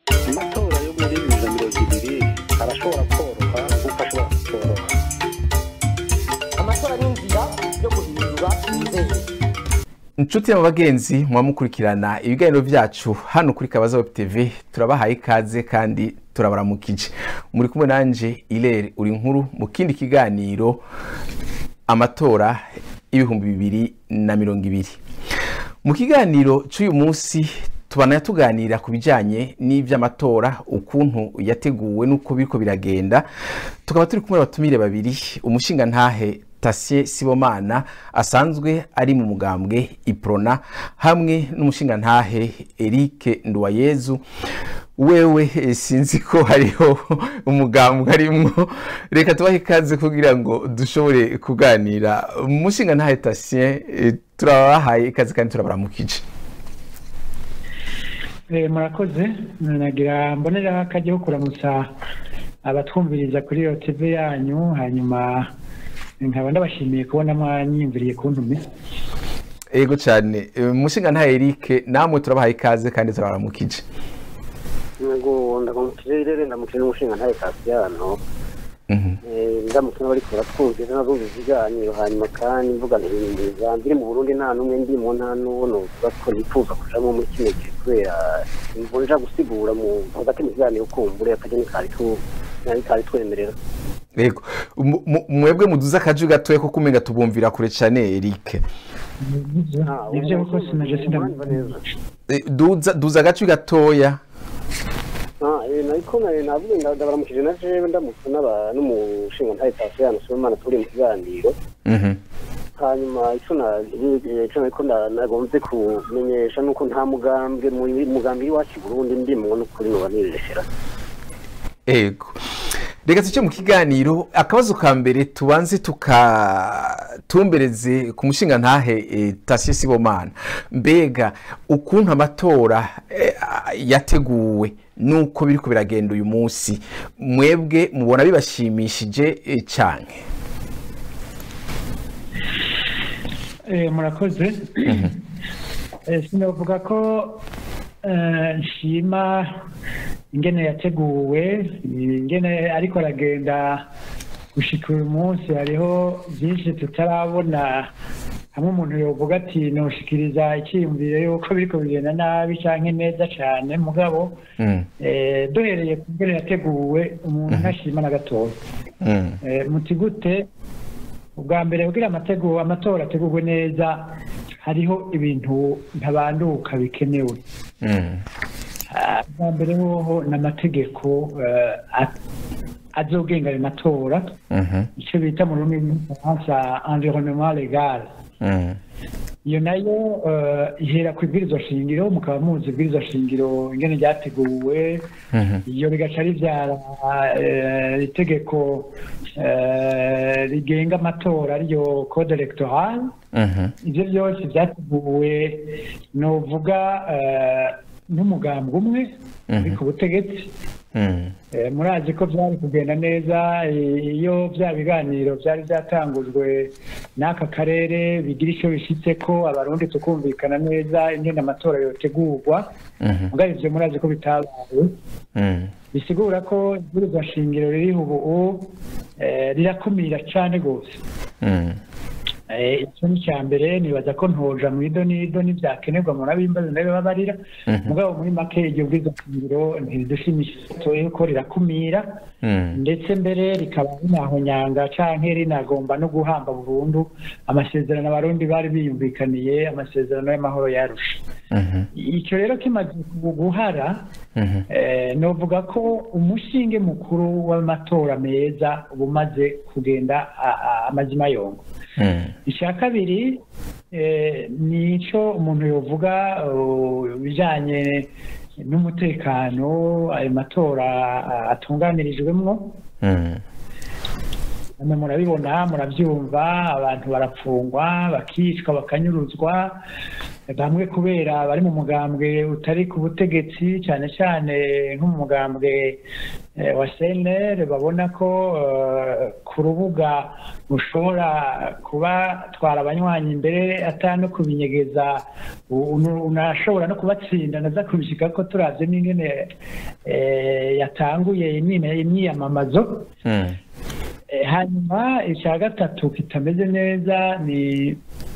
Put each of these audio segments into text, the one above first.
amatora yo muri bibiri na mirongo ibiri arashobora koroha nk'uko ashobora kutoroha amatora ni inzira yo guhindura inzego inshuti y'abagenzi muba mukurikirana ibiganiro byacu hano kuri kabaza web tv turabahaye ikaze kandi turabaramukije muri kumwe nanje irere uri nkuru mu kindi kiganiro amatora y'ibihumbi bibiri na mirongo ibiri mu kiganiro cy'uyu munsi tubana tuganira ku bijyanye n'iby'amatora ukuntu yateguwe n'uko biriko biragenda tukaba turi kumwe n'abatumire babiri umushingantahe Tasie Sibomana asanzwe ari mu mugambwe Iprona hamwe n'umushingantahe Eric Nduwayezu wewe eh, sinzi ko hariho umugambwe arimwo reka tubahe ikaze kugira ngo dushobore kuganira umushingantahe Tasie eh, turabahaye ikaze kandi turabaramukije Eh, murakoze nagira mboneraho akajya ko kuramutsa abatwumviriza kuri iyo tv yanyu hanyuma nkaba ndabashimiye kubona mwanyiyumviriye kuntume ego cyane Eh, umushingantahe Eric namwe turabahaye ikaze kandi turabaramukije ngo ndamukije irere ndamukije n'umushinga ntaye kasiyano Mhm. ndamutse n'abariko baratwumvira n'abumva ibiganiro hanyuma kandi mvuga ntibimbiza mbiri mu burundi nta n'umwe ndimo nta n'uwo novuga ko yifuza kujamwo muri kino gihe kubera imvunja gusigura mu hagati mu kiganiro kumbure akajya nikari tu nari kari twemerera Ego Mu- mu- mwebwe muduze akaju gatoya ko kumenga tubumvira kure cyane Eric Ah, nibyo ubu- koko sinaje ubu- sindamva neza. Eh, duza duza agacu gatoya Ah, eh, nariko na- navuze nda- ndabaramukije na jewe ndamutse n'aba- n'umushinga ntaye kasiyano sibomana turi mu kiganiro Mhm. hanyuma icyo na- icyo nariko nda- nagombye kumenyesha nuko nta mugambwe mu mugambi w'iwacu i burundi ndimwo n'ukuri noba nireshera Ego reka tuce mu kiganiro akabazo ka mbere tubanze tukatumbereze ku mushinga ntahe eh, Tasie Sibomana mbega ukuntu amatora eh, yateguwe nuko biriko biragenda uyu munsi mwebwe mubona bibashimishije eh, canke Eh, murakoze Eh, sinavuga ko eh, nshima ingene yateguwe ingene ariko aragenda gushika uyu munsi hariho byinshi tutarabona hamwe umuntu yovuga ati noshikiriza icyiyumviro yuko biriko bigenda nabi canke neza cane mugabo Mm, eh, duhereye ku ngene yateguwe umuntu ntashima na gatoya mm, Eh, muti gute ubwa mbere kugira amatego amatora ategurwe neza hariho ibintu ntabanduka bikenewe mm, Ah, ubwa mbere hoho ni amategeko eh, a- azogenga ayo matora mhm, icyo bita mu rurimi rw'igifaransa environnement legal mm, iyo nayo eh, ihera ku ibwirizwa shingiro mukaba muzi ibwirizwa shingiro ingene ryateguwe mhm, iyo bigaca ribyara eh, itegeko eh, rigenga amatora ariyo code electoral mhm, ibyo byose byateguwe novuga eh, n'umugambi umwe uri ku butegetsi mm, Eh, murazi ko byari kugenda neza eh, iyo bya biganiro byari byatangujwe n'aka karere bigira icyo bishyitse ko abarundi tukumvikana neza ingene amatora yotegurwa mhm, mugabo ivyo murazi ko bitabaye mm, bisigura ko ibwirizwa shingiro ririho ubu eh, rirakumira cane rwose mm, Eh, icyo ni icya mbere nibaza ko ntoja mu ido n'ido n'ibyakenerwa murabimbaza ndabibabarira Mhm. mugabo muri make iryo bwirizwa shingiro ntiridushimisha ko rirakumira mm, ndetse mbere rikaba rinahonyanga canke rinagomba no guhamba burundu amasezerano abarundi bari biyumvikaniye amasezerano y'amahoro yarusha mhm, icyo rero kimaze guhara mhm, Eh, novuga ko umushinge mukuru w'amatora meza uba umaze kugenda a- a- amazima yongo mm, icya kabiri eh, ni icyo umuntu yovuga uh, ibijyanye n'umutekano ayo matora uh, atunganirijwemwo mm, namwe murabibona murabyumva abantu barapfungwa bakicwa bakanyuruzwa bamwe kubera bari mu mugambwe utari ku butegetsi cyane cyane nko mu mugambwe eh, wa CNL babona ko eh, ku rubuga ushobora kuba twara abanywanyi imbere atano kubinyegeza u- unu- unashobora no kubatsinda naza kubishika ko turavye n'ingene eh, yatanguye imyime- imyiyamamazo Mm. Eh, hanyuma icya gatatu kitameze neza ni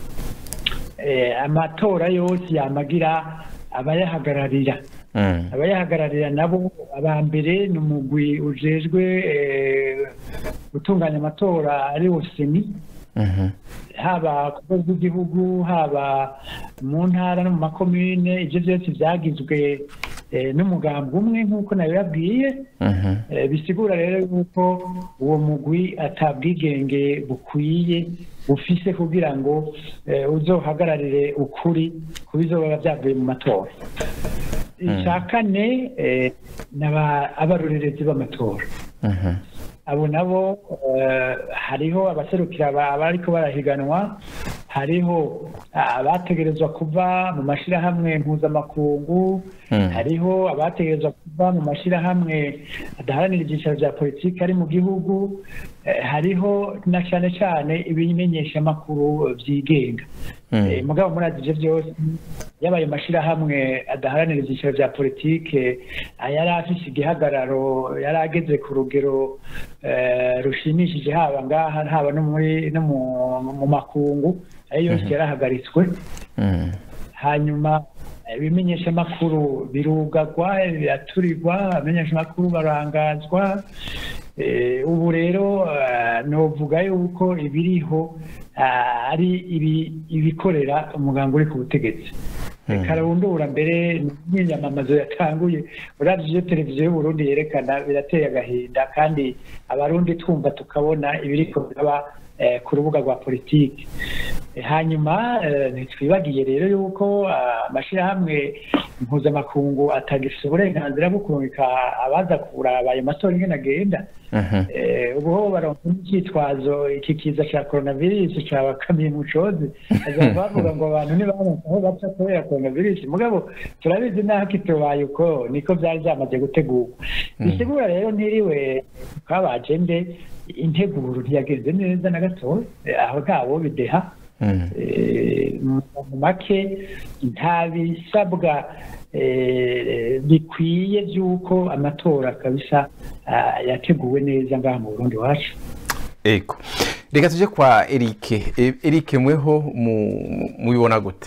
eh, amatora yose yamagira abayahagararira Mm. abayahagararira nabo aba mbere ni umugwi ujejwe eh, gutunganya amatora ari wo seni Mhm. haba ku rwego rw'igihugu haba mu ntara no mu makomine ibyo byose byagizwe eh, n'umugambi umwe nk'uko nayo yabwiye Mhm. Eh, bisigura rero yuko uwo mugwi atabwigenge bukwiye ufise kugira ngo eh, uzohagararire ukuri ku bizoba byavuye mu matora icya kane eh, ni aba- abarorerezi b'amatora Mhm. abo nabo eh, hariho abaserukira aba- abariko barahiganwa hariho abategerezwa kuva mu mashirahamwe mpuzamakungu Mm. hariho abategerezwa kuva mu mashirahamwe adaharanira ibyicaro bya politiki ari mu gihugu eh, hariho na cyane cyane ibimenyeshamakuru byigenga Mm. Eh, mugabo murazi ivyo byose yabaye mashirahamwe adaharanira ibyicaro bya politike yari afise igihagararo yari ageze ku rugero eh, rushimishije haba ngaha haba no muri no mu- mu makungu ayo yose yarahagaritswe Mm. hanyuma ibimenyeshamakuru birugagwa biraturirwa abamenyeshamakuru barangazwa Eh, ubu rero eh, novuga yuko ibiriho ah, ari ibi- ibikorera umugambi uri ku butegetsi karabundura mbere n'imyamamazo yatanguye uravye ivyo televiziyo y'uburundi yerekana birateye agahinda kandi abarundi twumva tukabona ibiriko biraba eh, ku rubuga rwa politiki Eh, hanyuma eh, ntitwibagiye rero yuko ah, amashirahamwe mpuzamakungu atagifise uburenganzira bwo kurungika abaza kuraba ayo matora ingene agenda Mhm. Eh, ubu ho baronka icyitwazo iki kiza cya coronavirus cyabakamiye mu cozi azaba bavuga ngo abantu ntibaronka aho baca kubera coronavirus mugabo turabizi naho kitubaye uko niko byari byamaze gutegurwa bisigura rero ntiriwe twabaje nde integuro ntiyagenze neza na gatoya Eh, aho ntawo bideha Mm. Eh, mu mu make nta bisabwa eh, bikwiye by'uko amatora kabisa ah, yateguwe neza ngaha mu burundi wacu ego reka tuje kwa erike E- erike mweho mu- mubibona gute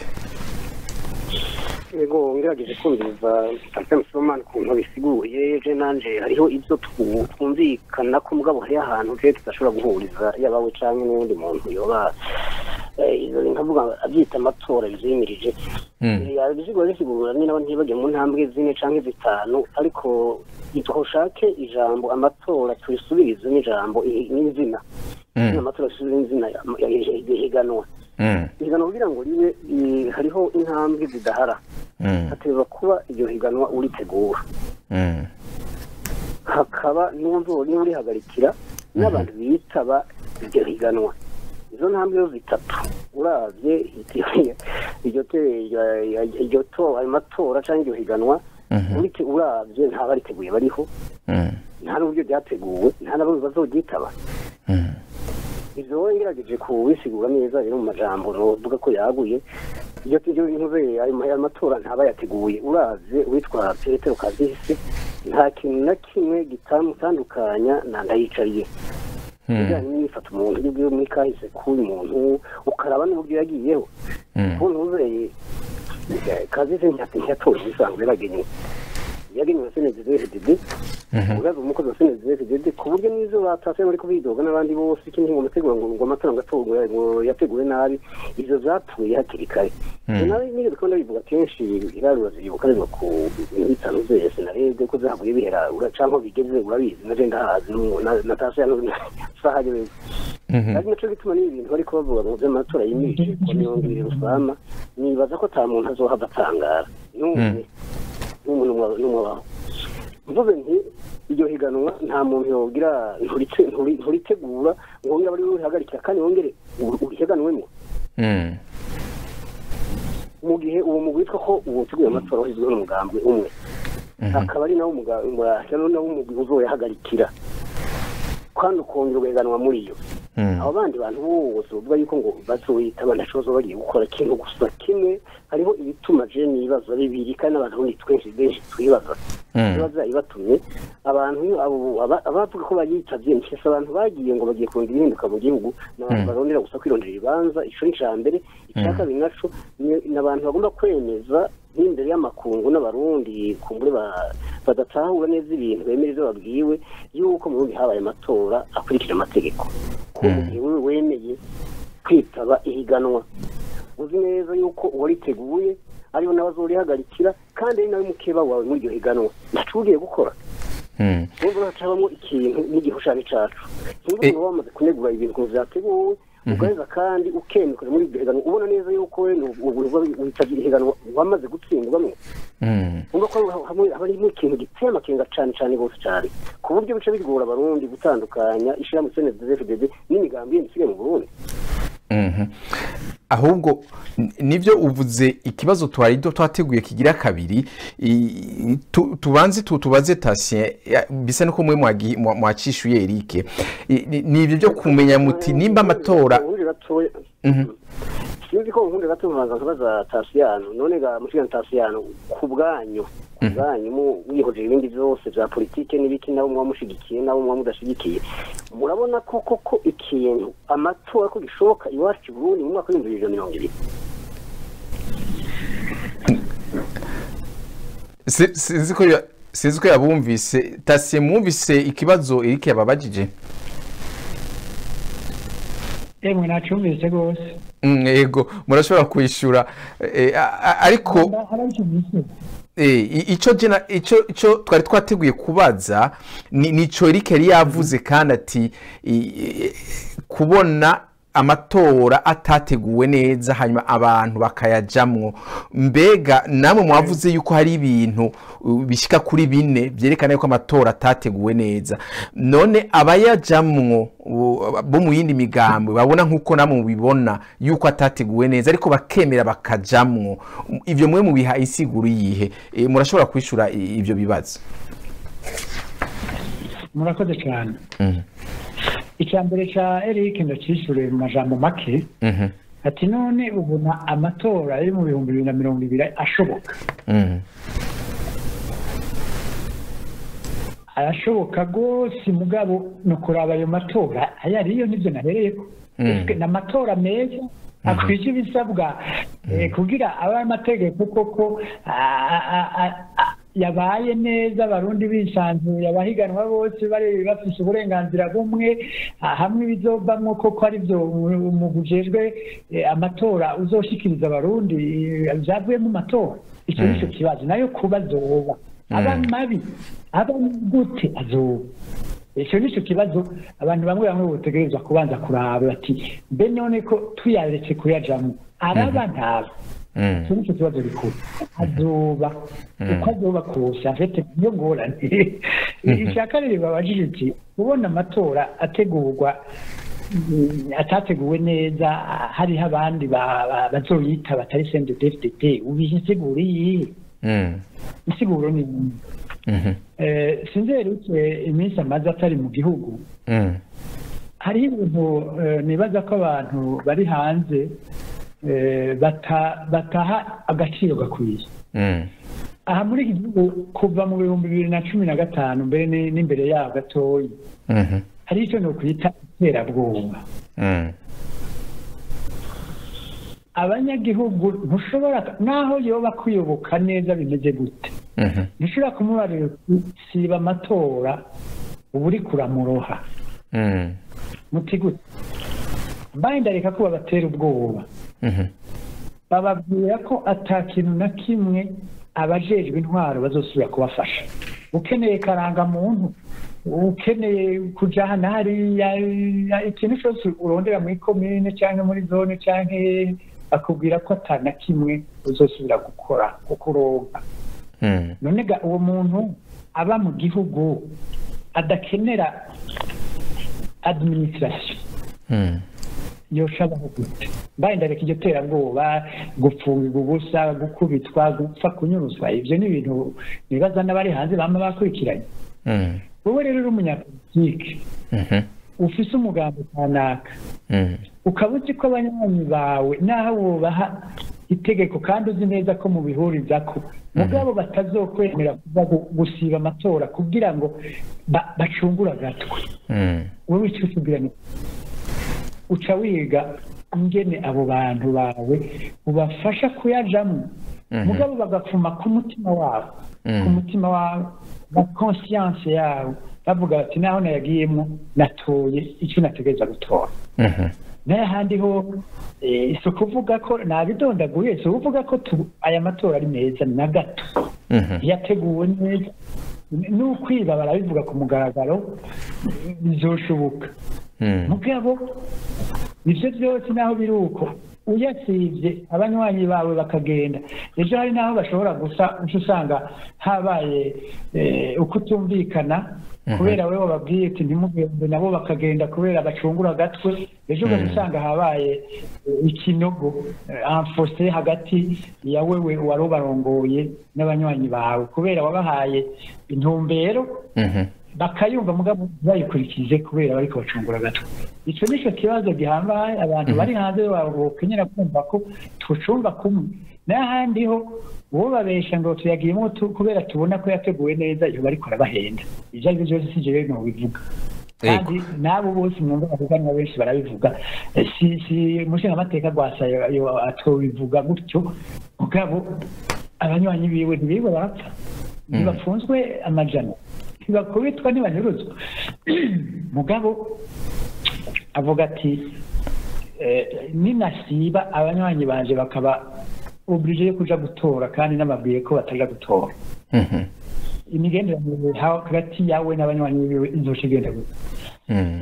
yego ngerageje kumviriza Pastor Musomani ukuntu bisiguye je nanje hariho ibyo twu- twumvikana ko mugabo hariho ahantu je tudashobora guhuriza yaba we canke n'uwundi muntu yoba eh, izo nkavuga abyita amatora bizimirije Mm. yabisigura bisigura ni nabo ntibajye mu ntambwe zine canke zitanu ariko dushake ijambo amatora turisubirize n'ijambo i- n'izina Mm. amatora turisubirize n'izina ya- ya- ya- higanwa Mm. higanwa kugira ngo ribe i- hariho intambwe zidahara Mm. hategerezwa kuba iryo higanwa uritegura Mm. hakaba n'uwo niba urihagarikira n'abantu bitaba iryo higanwa izo ntambwe zo zitatu uravye iryo- iryo te- iryo- iryo to ayo matora cyangwa iryo higanwa Mhm. urite- uravye nta bariteguye bariho Mm. nta n'uburyo ryateguwe nta n'abo bazoryitaba Mm. ivyo wowe ngerageje kubisigura neza rero mu majambo novuga ko yaguye iryo iryo ntuze ayo ma- ayo matora ntaba yateguye uravye uwitwa petero kazisi nta kintu na kimwe gitamutandukanya na ndayicariye Mm. bijyanye n'imifata umuntu iyo ugiye muri kahise k'uyu muntu ukaraba n'uburyo yagiyeho Mm. ubu ntuzeye kazisi ntiyatoye ibisanzwe yaragenewe yagenewe senezi fdd Mhm. uraza umukozi wa senezi fdd ku buryo n'izo batase bari kubidoga n'abandi bose ikindi ngo mutegura ngo ngo amatora ngo atorwe ngo yateguwe nabi ivyo vyapfuye hakiri kare Mm. nawe nigeze ko ndabivuga kenshi irarura zibuka riva ku bintu bitanu zese narebye ko zahavuye bihera ura canke bigeze urabizi naje ndahazi n'umu- na- natasha ya sahaje Mhm. ari naco gituma n'ibi bintu bariko bavuga ngo vy'amatora yimirije ko niyongere rusama nibaza ko ata muntu azohava atangara n'umwe n'umuntu n'umwe waho mvuze nti iryo higanwa nta muntu yogira nturitse- nturi- nturitegura ngo wongere abari urihagarikira kandi wongere uri- urihiganwemo Mm. mu gihe uwo mugwi witwa ko uwuteguye amatora wahizweho n'umugambi umwe akaba ari nawo umuga- umuga- nawo umugwi uzoyahagarikira kandi ukongera ugahiganwa muri yo Mm. abo bandi bantu bose bavuga yuko ngo bazoyita banashoboza bagiye gukora ikintu gusa kimwe hariho ibituma je nibaza bibiri kandi n'abantu bundi twinshi benshi twibaza Mm. biba vyayibatumye abantu abo aba- abavuga ko bayitavye mpyese abantu bagiye ngo bagiye kurondera ihinduka mu gihugu n'abantu barondera gusa kwirondera ibibanza ico ni ica mbere ica kabiri naco ni ni abantu bagomba kwemeza nk'imbere y'amakungu n'abarundi kumbure ba- badatahura neza ibintu bemera ivyo babwiwe yuko mu burundi habaye amatora akurikije amategeko ko mu gihe wewe wemeye kwitaba ihiganwa uzi neza yuko uwariteguye ariho nawe azorihagarikira kandi ari nawe mukeba wawe muri iryo higanwa ntaco ugiye gukora Mm. urumva hacabamo ikintu n'igihushani cacu sinzi Eh. umuntu wamaze kunegura ibintu ukuntu vyateguwe ugaheza kandi ukemekana muri iryo higanwa ubona neza yuko we witabye ihiganwa wamaze gutsindwamwo Mm. umva ko hamwe haba harimo ikintu giteye amakenga cane cane gose cane ku buryo bica bigora abarundi gutandukanya ishirahamwe cndfdd n'imigambi yindi isigaye mu burundi Mhm. ahubwo n- nivyo uvuze ikibazo twari do twateguye kigira kabiri i- tu- tubanze tu- tubaze tasien ya- bisa nuko mwe mwagi- mwa- mwacishuye Eric I- ni- ni ibyo byo kumenya muti nimba amatora Ubundi gatoya Mhm. sinzi ko ubundi gato nkabanza nkabaza tasiyano none ga mushikana tasiyano ku bwanyu ku bwanyu mu- wihoje ibindi byose vya politike n'ibiki nabo muba mushigikiye nabo muba mudashigikiye murabona ko koko ikintu amatora ko gishoboka iwacu i burundi mu mwaka w'ibihumbi bibiri na mirongo ibiri si- sinzi ko ya- sinzi ko yabumvise tasien mwumvise ikibazo Eric yababajije emwe nacumvise rwose Mm, yego murashobora kwishyura Eh, a- a- ariko harabicumvise Eh, i- ico jena ico ico twari twateguye kubaza ni nico Eric yari yavuze kandi ati i- i- kubona amatora atateguwe neza hanyuma abantu bakayajamwo mbega namwe mwavuze yuko hari ibintu uh, bishika kuri bine byerekana yuko amatora atateguwe neza none abayajamwo uh, bo mu yindi migambi babona nk'uko namwe mubibona yuko atateguwe neza ariko bakemera bakajamwo ivyo mwe mubiha isiguru yihe e, murashobora kwishura i- ivyo bibazo murakoze cyane Mhm, icya mbere cya eric ndacyishyure mu majambo make mhm, ati none ubona amatora ari mu bihumbi bibiri na mirongo ibiri ashoboka mhm, arashoboka rwose mugabo ni ukuraba ayo matora ayo ariyo nibyo nahereyeko Mm. Ese ni amatora meza akwije ibisabwa eh, kugira abe amategeko koko a- a- a- a- yabaye neza abarundi bisanzuye abahiganwa bose bari bafise uburenganzira bumwe ah, hamwe bizovamwo koko ari byo umugwi ujejwe eh, amatora uzoshikiriza abarundi eh, vyavuye mu matora icyo nico kibazo nayo kuba azoba aba mabi aba gute azoba icyo ni cyo kibazo abantu bamwe bamwe botegerezwa kubanza kuraba bati mbe none ko tuyaretse kuyajamo araba ntaba mhm, icyo ni cyo kibazo gikuru azoba uko azoba kose afite niyo ngorane icya kabiri babajije uti ubona amatora ategurwa mm, atateguwe neza hariho abandi ba- ba- bazoyita batari sendedefdp ubiha insiguro iyihe mhm, insiguro ni iyi. mhm, Eh, sinzerutse iminsi amaze atari mu gihugu mhm, hariho ibintu eh, nibaza ko abantu bari hanze eh, bata- bataha agaciro gakwiye mhm, aha muri iki gihugu kuva mu bihumbi bibiri na cumi na gatanu mbere ni- n'imbere yaho gatoya mhm, hari icyo ni ukwita iterabwoba mhm, abanyagihugu ntushobora naho yoba kuyoboka neza bimeze gute mhm, ntushobora kumubarira uti siba amatora uba uri kuramuroha mhm, muti gute mbaye ndareka ko babatera ubwoba mhm, bababwira ko ata kintu na kimwe abajejwe intwaro bazosubira kubafasha ukeneye karangamuntu ukeneye kuja hano hariya ikintu cyose urondera muri komine cyangwa muri zone cyangwa hehe bakubwira ko ata na kimwe uzosubira gukora kuko uronka mhm, none ga uwo muntu aba mu gihugu adakenera administration mhm, yoshabaho gute mbaye ndareka iryo terabwoba gupfungirwa ubusa gukubitwa gupfa kunyuruzwa ivyo ni ibintu nibaza n'abari hanze bama bakurikiranye Mm. wowe rero uri umunyapolitike Mhm. ufise umugambi kanaka Mm. ukaba uzi ko abanywanyi bawe naho wubaha itegeko kandi uzi neza ko mubihurizako mugabo batazokwemera kuza gu- gusiba amatora kugira ngo ba- bacungure agatwe Mm. wowe icyo utubwira ni uca wiga ingene abo bantu bawe ubafasha kuyajamwo Mhm. mugabo bagapfuma ku mutima wabo Mhm. ku mutima wabo na conscience yabo bavuga bati naho nayagiyemo natoye icyo nategereza gutora Mhm. n'ahandi ho eh, si ukuvuga ko nabidondaguye si ukuvuga ko tu- aya matora ari meza na gato Mhm. yateguwe neza n'ukwiba barabivuga ku mugaragaro bizoshoboka Mm. mugabo ivyo vyose naho biri uko uyasivye abanywanyi bawe bakagenda ejo hari naho bashobora gusa uca usanga habaye eh, ukutumvikana kubera wewe wababwiye ati ntimugende nabo bakagenda kubera bacungura agatwe ejo ugaca usanga habaye eh, ikinogo anfose hagati ya wewe wari ubarongoye n'abanywanyi bawe kubera wabahaye intumbero Mhm. bakayumva mugabo bayikurikize kubera bariko bacungura agatwe ico nico kibazo gihambaye abantu bari hanze bokenyera kumva ko tucumva kumwe n'ahandi ho uwo babesha ngo tuyagiyemo tu- kubera tubona ko yateguwe neza iyo bariko arabahenda ivyo ari vyo vyose si jewe nobivuga kandi n'abo bose mwumva bavuganwa benshi barabivuga Eh, si si umushingamateka rwasa yo- yo atobivuga gutyo mugabo abanywanyi biwe ntibiwe barapfa ntibafunzwe amajana ntibakubitwa ntibanyuruzwa mugabo avuga ati eh, ninasiba abanywanyi banje bakaba oblige yo kuja gutora kandi nababwiye ko bataja gutora Mhm. imigenderanire hagati yawe n'abanywanyi biwe izoca igenda gute Mm.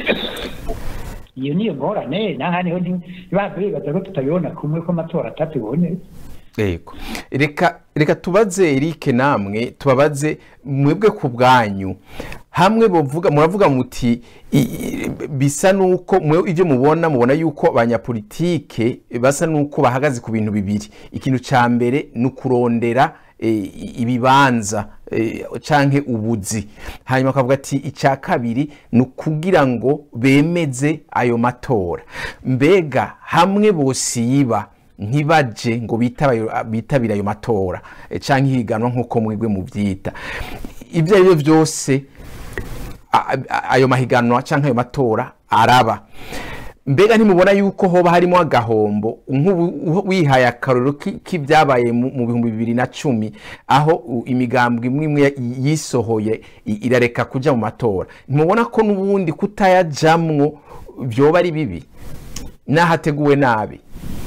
iyo niyo ngorane n'ahandi ho ntibahave bibaza ko tutabibona kumwe ko amatora atatubonye Yego. Reka reka tubaze Eric namwe tubabaze mwebwe ku bwanyu hamwe bovuga muravuga muti i- i- bisa nuko mwe ivyo mubona mubona yuko abanyapolitike basa nuko bahagaze ku bintu bibiri ikintu ca mbere ni ukurondera eh, ibibanza eh, canke ubuzi hanyuma akavuga ati icya kabiri ni ukugira ngo bemeze ayo matora mbega hamwe bosiba ntibaje ngo bitaba- bitabire ayo matora eh, canke ihiganwa nk'uko mwebwe muvyita ibyo ari byo byose a- a- ayo mahiganwa canke ayo matora araba mbega ntimubona yuko hoba harimo agahombo nk'ubu wihaye akarorero ki- k'ibyabaye mu mu bihumbi bibiri na cumi aho u- imigambwe imwe imwe yisohoye i- irareka kuja mu matora ntimubona ko n'ubundi kutayajamwo vyoba ari bibi n'ahateguwe nabi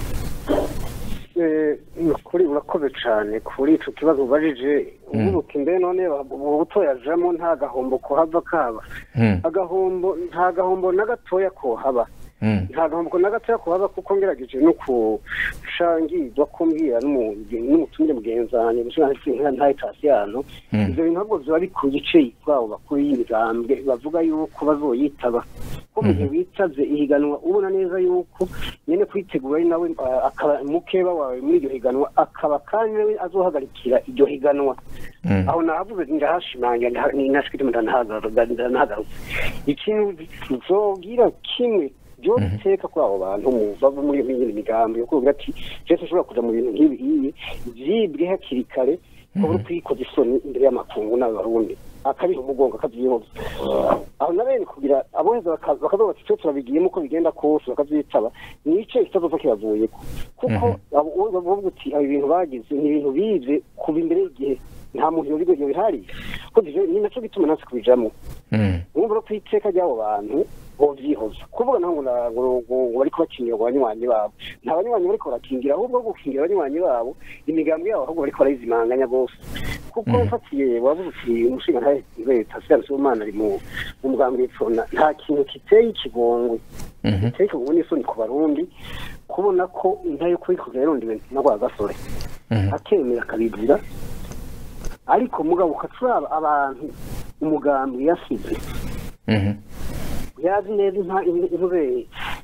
Eh, kuri urakoze cyane kuri ico kibazo ubajije ububuka imbere none ubu butoyajamo nta gahombo kuhava kaba Mm, agahombo nta gahombo na gatoya kohaba mm, nta gahombo na gatoya kuhaba kuko ngerageje no kushangirwa kumbwira n'umu- n'umutumire mugenzanyi gushira nta itasiyano Mm. ivyo bintu ahubwo biba bikuye ice kwabo bakuru y'imigambwe bavuga yuko bazoyitaba ko mu gihe witavye ihiganwa ubona neza yuko nyene kwitegura ari nawe ah, akaba mukeba wawe muri iryo higanwa akaba kandi nawe azohagarikira iryo higanwa mm, aho nahavuze ndahashimangira ndaha- ninashikije ndanahagarutse ikintu zogira kimwe byose iteka kuri abo bantu mu- bava muri iyo migambi yo kuvuga ati jewe ushobora kuja mu bintu nk'ibi iyi vyibwe hakiri kare kuba uri kwikoza isoni imbere y'amakungu n'abarundi akabiha umugongo akavyihoza aho na bene kugira aboheza baka- bakavuga bati twe turabigiyemo uko bigenda kose bakavyitaba nico ikibazo kibavuyeko kuko abo- uwo bavuga uti abo ibintu bagize ni ibintu bize kuva imbere y'igihe nta muntu yobigo yobihari ko ivyo ni naco gituma nasi kubijamwo mm, urumva no kwiteka ry'abo bantu bovyihoza kuvuga naho ngo na- ngo- ngo ngo bariko bakingira ngo banywanyi babo nta banywanyi bariko barakingira ahubwo gukingira abanywanyi babo imigambi yabo ahubwo bariko barayizimanganya bose kuko mfatiye wavuze uti umushinga ntahe leta Siyani Sibomana ari mu mu mugambi w'ipfona nta kintu kiteye ikigongwe mhm, giteye ikigongwe n'isoni ku barundi kubona ko inka yo kuyikuza yarondiwe na rwa gasore mhm, akemera akabizira ariko mugabo ukacuraba abantu umugambi yasize mhm, yazi neza inka intuze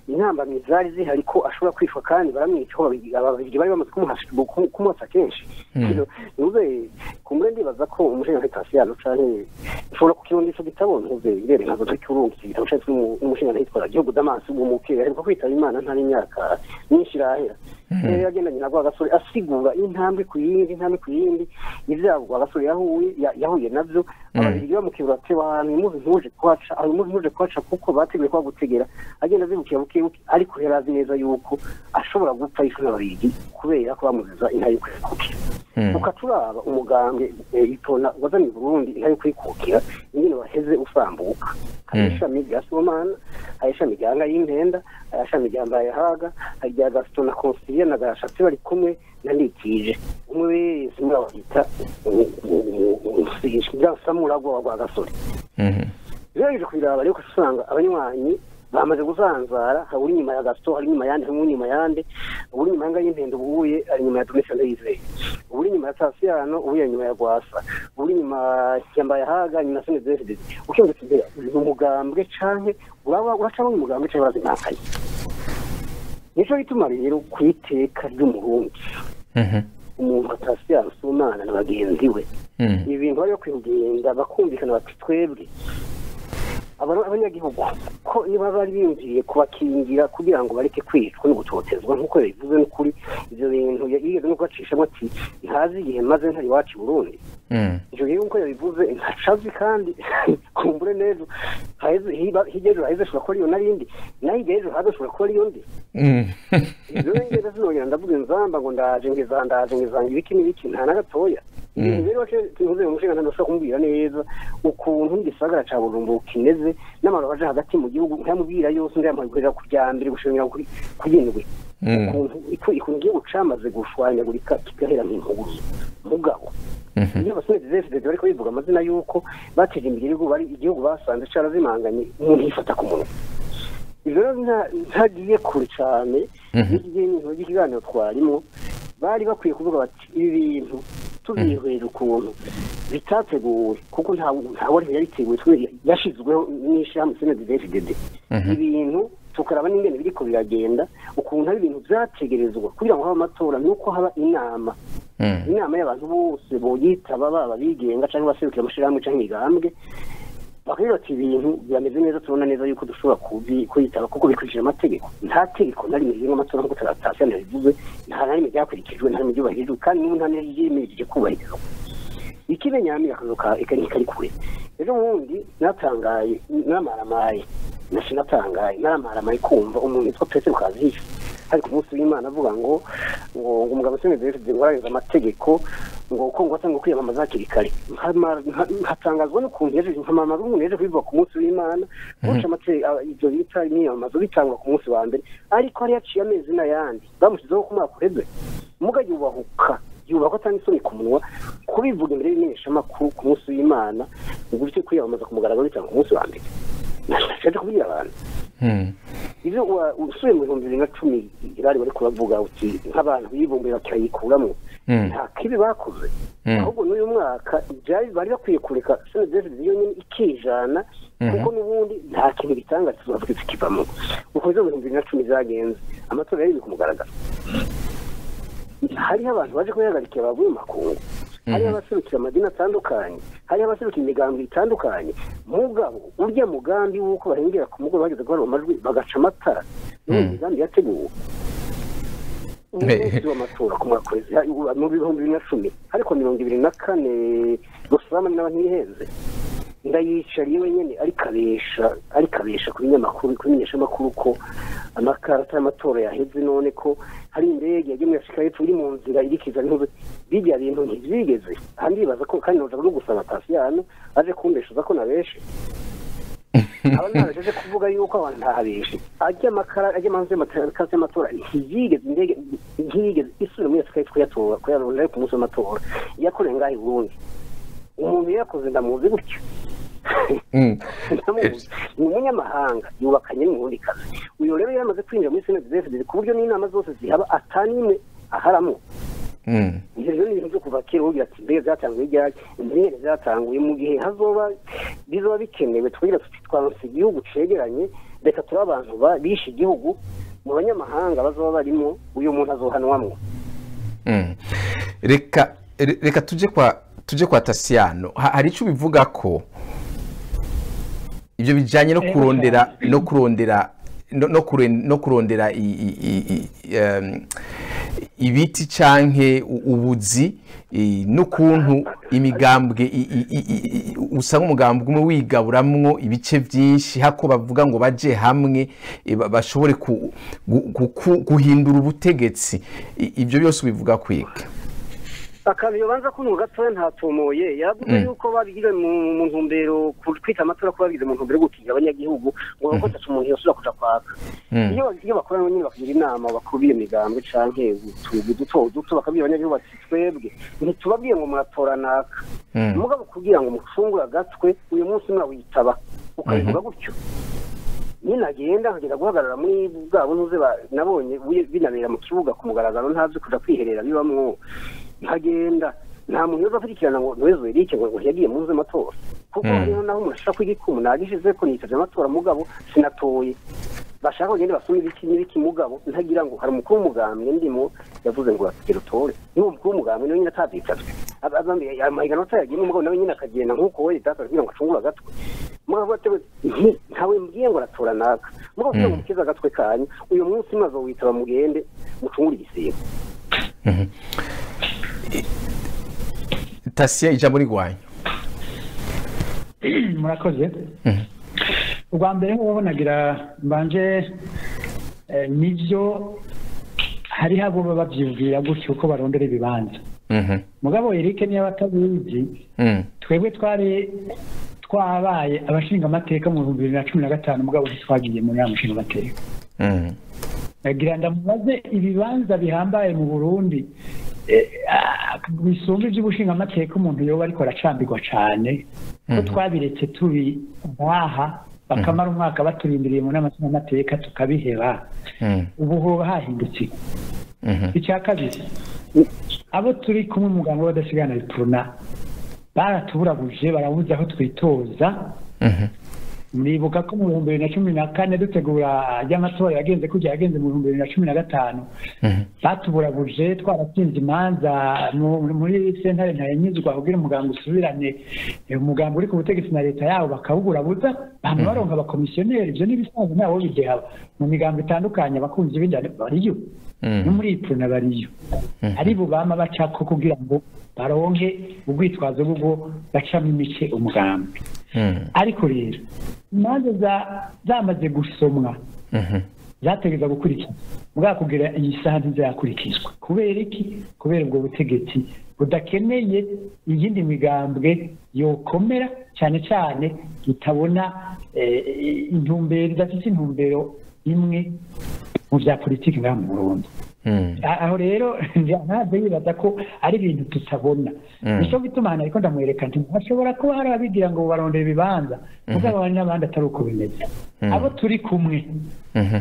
intambamyi zari zihari ko ashobora kwicwa kandi baramwica ko babiri ababiri bari bamaze kumuhasha- kumu- kumwotsa kenshi Mm. ntuze kumbe ndibaza ko umushinga tasiyano canke ushobora kukironda ico gitabo ntuze irere nkazo tukirunga iki gitabo cyacu n'umushinga hitwa gihugu damasi umukire ariko kwitaba imana nta n'imyaka myinshi irahera rero yagendanye na rwagasore asigura intambwe ku yindi intambwe ku yindi ibyago rwagasore yahuye ya- yahuye navyo ababiri bamukibura ati abantu imuzi ntuje kuhaca aho imuzi ntuje kuhaca kuko bateguye kwa gutegera agenda azibukira buke buke ariko yari azi neza yuko ashobora gupfa yishwe n'ababiri kubera ko bamuziza inka yo kwikukira Mm. ukaturaba umugambwe eh, itona wazanye i burundi inka yo kwikukira ingene waheze usambuka hari Mm. ishami rya somana hari ishami rya nga y'impenda hari ishami rya mbayehaga hari rya gasito na konsilia na gashatsi bari kumwe na ndikije umwe wese muri abo bita samuragwa rwa gasore Mhm. rero kubiraba ariko usanga abanywanyi bamaze guzanzara hari uri inyuma ya gasito hari inyuma yandi hari inyuma yande uri inyuma yanga y'impendo ubuye ari inyuma ya domesha ndayizeye uri inyuma ya tasiyano ubuye inyuma ya rwasa uri inyuma ya mbayahaga nyuma ya senedefide ukiyongetse imbere ni umugambwe canke uraba uracamo umugambwe canke barazimakaye nico gituma rero ku iteka ry'umurundi Mhm. umuntu atasiyano si umwana na bagenzi we Mm. ibintu bari bakwiye kugenda bakumvikana bati twebwe aba- abanyagihugu ko niba bari biyumviye kubakingira kugira ngo bareke kwicwa no gutotezwa nk'uko yabivuze n'ukuri ibyo bintu ya- yigeze no kubacishamo ati ntazi igihe maze ntari iwacu i burundi Mm. ivyo rero nk'uko yabivuze ntacazi kandi kumbure neza haheze hiba- hirya ejo haheze ashobora kuba ariyo narindi naho hirya ejo haza ashobora kuba ariyo ndi Mm. ibyo rero ngenda sinongera ndavuga inzamba ngo ndaje ngeza ndaje ngezanga ibiki n'ibiki nta na gatoya Mm. ibintu rero wace ntuze mu nshinga ntashobora kumbwira neza ukuntu igisagara ca Bujumbura kimeze n'abantu baje hagati mu gihugu nkayamubwira yose ndayamuhagurira ku rya mbere gushingura kuri kugindwi Mm. ukuntu iku- ikuntu igihugu camaze gushwanyagurika kigahera nk'intuguzo mugabo Mhm. iyo abasore zefide bariko bivuga amazina y'uko bateje imbere igihugu bari igihugu basanze carazimanganye umuntu yifata ku munwa ivyo rero nta- ntagiye kure cane Mhm. iki gihe n'ibintu by'ikiganiro twarimo bari bakwiye kuvuga bati ibi bintu tubihwera ukuntu bitateguwe kuko nta wari yabiteguwe twe yashizweho n'ishirahamwe senedefdd Mhm. ibintu tukaraba n'ingene biriko biragenda ukuntu ari ibintu vyategerezwa kugira ngo habe amatora nuko haba inama Mm. inama y'abantu bose boyitaba baba bigenga canke baserukira amashirahamwe canke imigambwe bakabwira bati ibintu birameze neza tubona neza yuko dushobora kubi- kuyitaba kuko bikurikije amategeko nta tegeko na rimwe rigenga amatora nk'uko taratasiyo yabivuze nta na rimwe ryakurikijwe nta na rimwe ryubahirijwe kandi n'ubu nta n'imwe ryimirije kubahirizwa ikimenyamira akazu ka ekani kari kure ejo bundi natangaye naramaramaye nasi natangaye naramaramaye kumva umuntu witwa petero kazihi hari ku munsi w'imana avuga ngo ngo ngo umugabo senedefide ngo ararenza amategeko ngo uko ngo atanga kwiyamamaza hakiri kare Nkama- nka- nkatangazwa n'ukuntu yaje nkamamaza umuntu yaje kubivuga ku munsi w'imana guca amategeko ibyo bita imyiyamamazo bitangwa ku munsi wa mbere ariko hari yaciye amezi n'ayandi bamushyizeho ku mwaka uheze muga yubahuka yubahwa atanga isoni ku munwa kubivuga imbere y'imenyeshamakuru ku munsi w'imana ngo ufite kwiyamamaza ku mugaragaro bitanga ku munsi wa mbere nashaje kubwira abantu Mm. ivyo wa- usubiye mu bihumbi bibiri na cumi irari bariko bavuga uti nk'abantu bibumbuye bakayikuramwo Mm. nta kibi bakoze Mm. ahubwo n'uyu mwaka byari bari bakwiye kureka senedefide yonyine ikijana kuko n'ubundi nta kintu gitanga kizovuga kivamo uko izo mu bihumbi bibiri na cumi zagenze amatora yari ku mugaragaro hariho abantu baje kuyahagarikira bavuye mu makungu hariho abaserukira amadini atandukanye hariho abaserukira imigambi itandukanye mugabo urya mugambi w'uko barengera ku mugoroba bageze guharura amajwi bagaca amatara n'uwo Mm. migambi yateguwe umunsi w'amatora ku mwaka wese mu bihumbi bibiri na cumi ariko mirongo ibiri na kane rusama n'aba ntihenze ndayicariye wenyine ariko abesha ariko abesha ku binyamakuru ku bimenyeshamakuru ko amakarata y'amatora yaheze none ko hari indege yagiye muri afurika y'epfo iri mu nzira irikiza n'intuze bijya bintu ntibyigeze kandi bibaza ko kandi noza no gusaba tasiyano aje kumbeshuza ko nabeshe aba ntabasheje kuvuga yuko abantu ntahabeshe ajya amakara ajya amanzu y'amakarata y'amatora ntiyigeze indege ntiyigeze isubira muri afurika y'epfo kuyatora kuyarondera ariko ku munsi w'amatora yakorewe ngaho i burundi umuntu yakoze ndamuzi gutya Mm. ndamuzi ni umunyamahanga yubakanye n'umurundi kazi uyu rero yamaze kwinjira muri senedefide ku buryo n'inama zose zihaba atanimwe aharamo Mm. ibyo rero ni ibintu byo kuva kera ugira ati mbega byatanguye ryari mbere byatanguye mu gihe hazoba bizoba bikenewe tugira tuti twanse igihugu cegeranye reka turi abantu ba- bishe igihugu mu banyamahanga bazoba barimo uyu muntu azohanwamwo Mm. reka re- reka tuje kwa tuje kwa tasiyano Ha- hari icyo bivuga ko ibyo bijyanye no Eh, kurondera no kurondera no, no, kure- no kurondera i, i, i, i, em, ibiti canke u- ubuzi i, n'ukuntu imigambwe i- i- i- i- i- usanga umugambwe umwe wigaburamwo ibice byinshi hako bavuga ngo baje hamwe eh, ba- bashobore ku- gu- gu- guhindura ubutegetsi I- ibyo byose ubivuga kwiga akantu yobanza kuntu gatoya ntatomoye yaravuze Mm. yuko babigize mu mu ntumbero ku- kwita amatora ko babigize mu ntumbero yo gukingira abanyagihugu ngo nuko atatu umuntu yosubira kuja kwaka Mm. iyo iyo bakorana nyine bakagira inama bakuru b'iyo migambwe canke utugu duto duto bakabwira abanyagihugu bati twebwe ntitubabwiye ngo muratora naka Mm. mugabo kugira ngo mufungure agatwe uyu munsi mwawitaba ukabivuga gutyo nyine agenda akagenda guhagarara muri bwa buntuze ba- nabonye buye- binabera mu kibuga ku mugaragaro ntazi kuja kwiherera bibamwo nkagenda nta muntu yoza akurikirana ngo ntiwezo erike ngo ngo yagiye muze amatora kuko Mm. hariho naho umuntu ashaka kwigikumu nagishize ko nitavye amatora mugabo sinatoye bashaka kugende basoma ibiki n'ibiki mugabo ntagira ngo hari umukuru w'umugambwe ndimo yavuze ngo atigera utore niwo mukuru w'umugambwe niwe nyine atavyitavye amahiganwa atayagiyemo umugabo nawe nyine akagenda nk'uko we leta kugira ngo acungure agatwe mugabo atewe nti ntawe mbwiye ngo aratora naka mugabo kugira ngo mukize agatwe kanyu uyu munsi maze witaba mugende mucungure igisibo tasiya ijambo rigwanya murakoze ubwa mbere nk'uwo nagira mbanje eh, nivyo hariho abo baba bavyibwira gutyo ko barondera ibibanza Mhm. mugabo Eric niyo batabizi Mm. twebwe twari twabaye abashinga amateka mu bihumbi bibiri na cumi na gatanu mugabo ntitwagiye muri ya mushinga amateka Mm. nagira ndamubaze ibibanza bihambaye mu burundi eh, ah, bisumba iby'ubushinga amateka umuntu yoba ariko aracambirwa cane ko twabiretse turi ngaha bakamara umwaka baturindiriye mu nama nshingamateka tukabiheba Mm. ubu hoba hahindutse iki? Mhm. icya kabiri abo turi kumwe umuganga w'abadasigana bituruna baratuburabuje barabuze aho twitoza Mhm. muribuka ko mu bihumbi bibiri na cumi na kane dutegura ry'amatora yagenze kujya yagenze mu bihumbi bibiri na cumi na gatanu Mhm. batuburabuje twaratsinze imanza mu- muri sentare ntarenyuzwa kugira umuganga usubirane eh, umuganga uri ku butegetsi na leta yabo bakawuburabuza bama baronka abakomisiyoneri ibyo n'ibisanzwe ntawo bideha mu migambo itandukanye abakunzi b'indani bariyo Mm. no muri ipfuna bariyo ari bo bama bacako kugira ngo baronke ubwitwazo bwo bacamo imice umugambi Mm. ariko rero imanza za- zamaze gusomwa Mhm. zategereza gukurikizwa mugabo kugira iyi saha ntizakurikizwa kubera iki kubera ubwo butegetsi budakeneye iyindi migambwe yokomera cyane cyane itabona eh, intumbero idafite intumbero imwe mu bya politiki ngaha mu burundi Mm. A- aho rero ntabwo yibaza ko ari ibintu tutabona Mm. nicyo gituma hano ariko ndamwereka nti hashobora kuba hari abigira ngo barondera ibibanza mugabo hari n'abandi atari uko bimeze Mm. abo turi kumwe Mhm.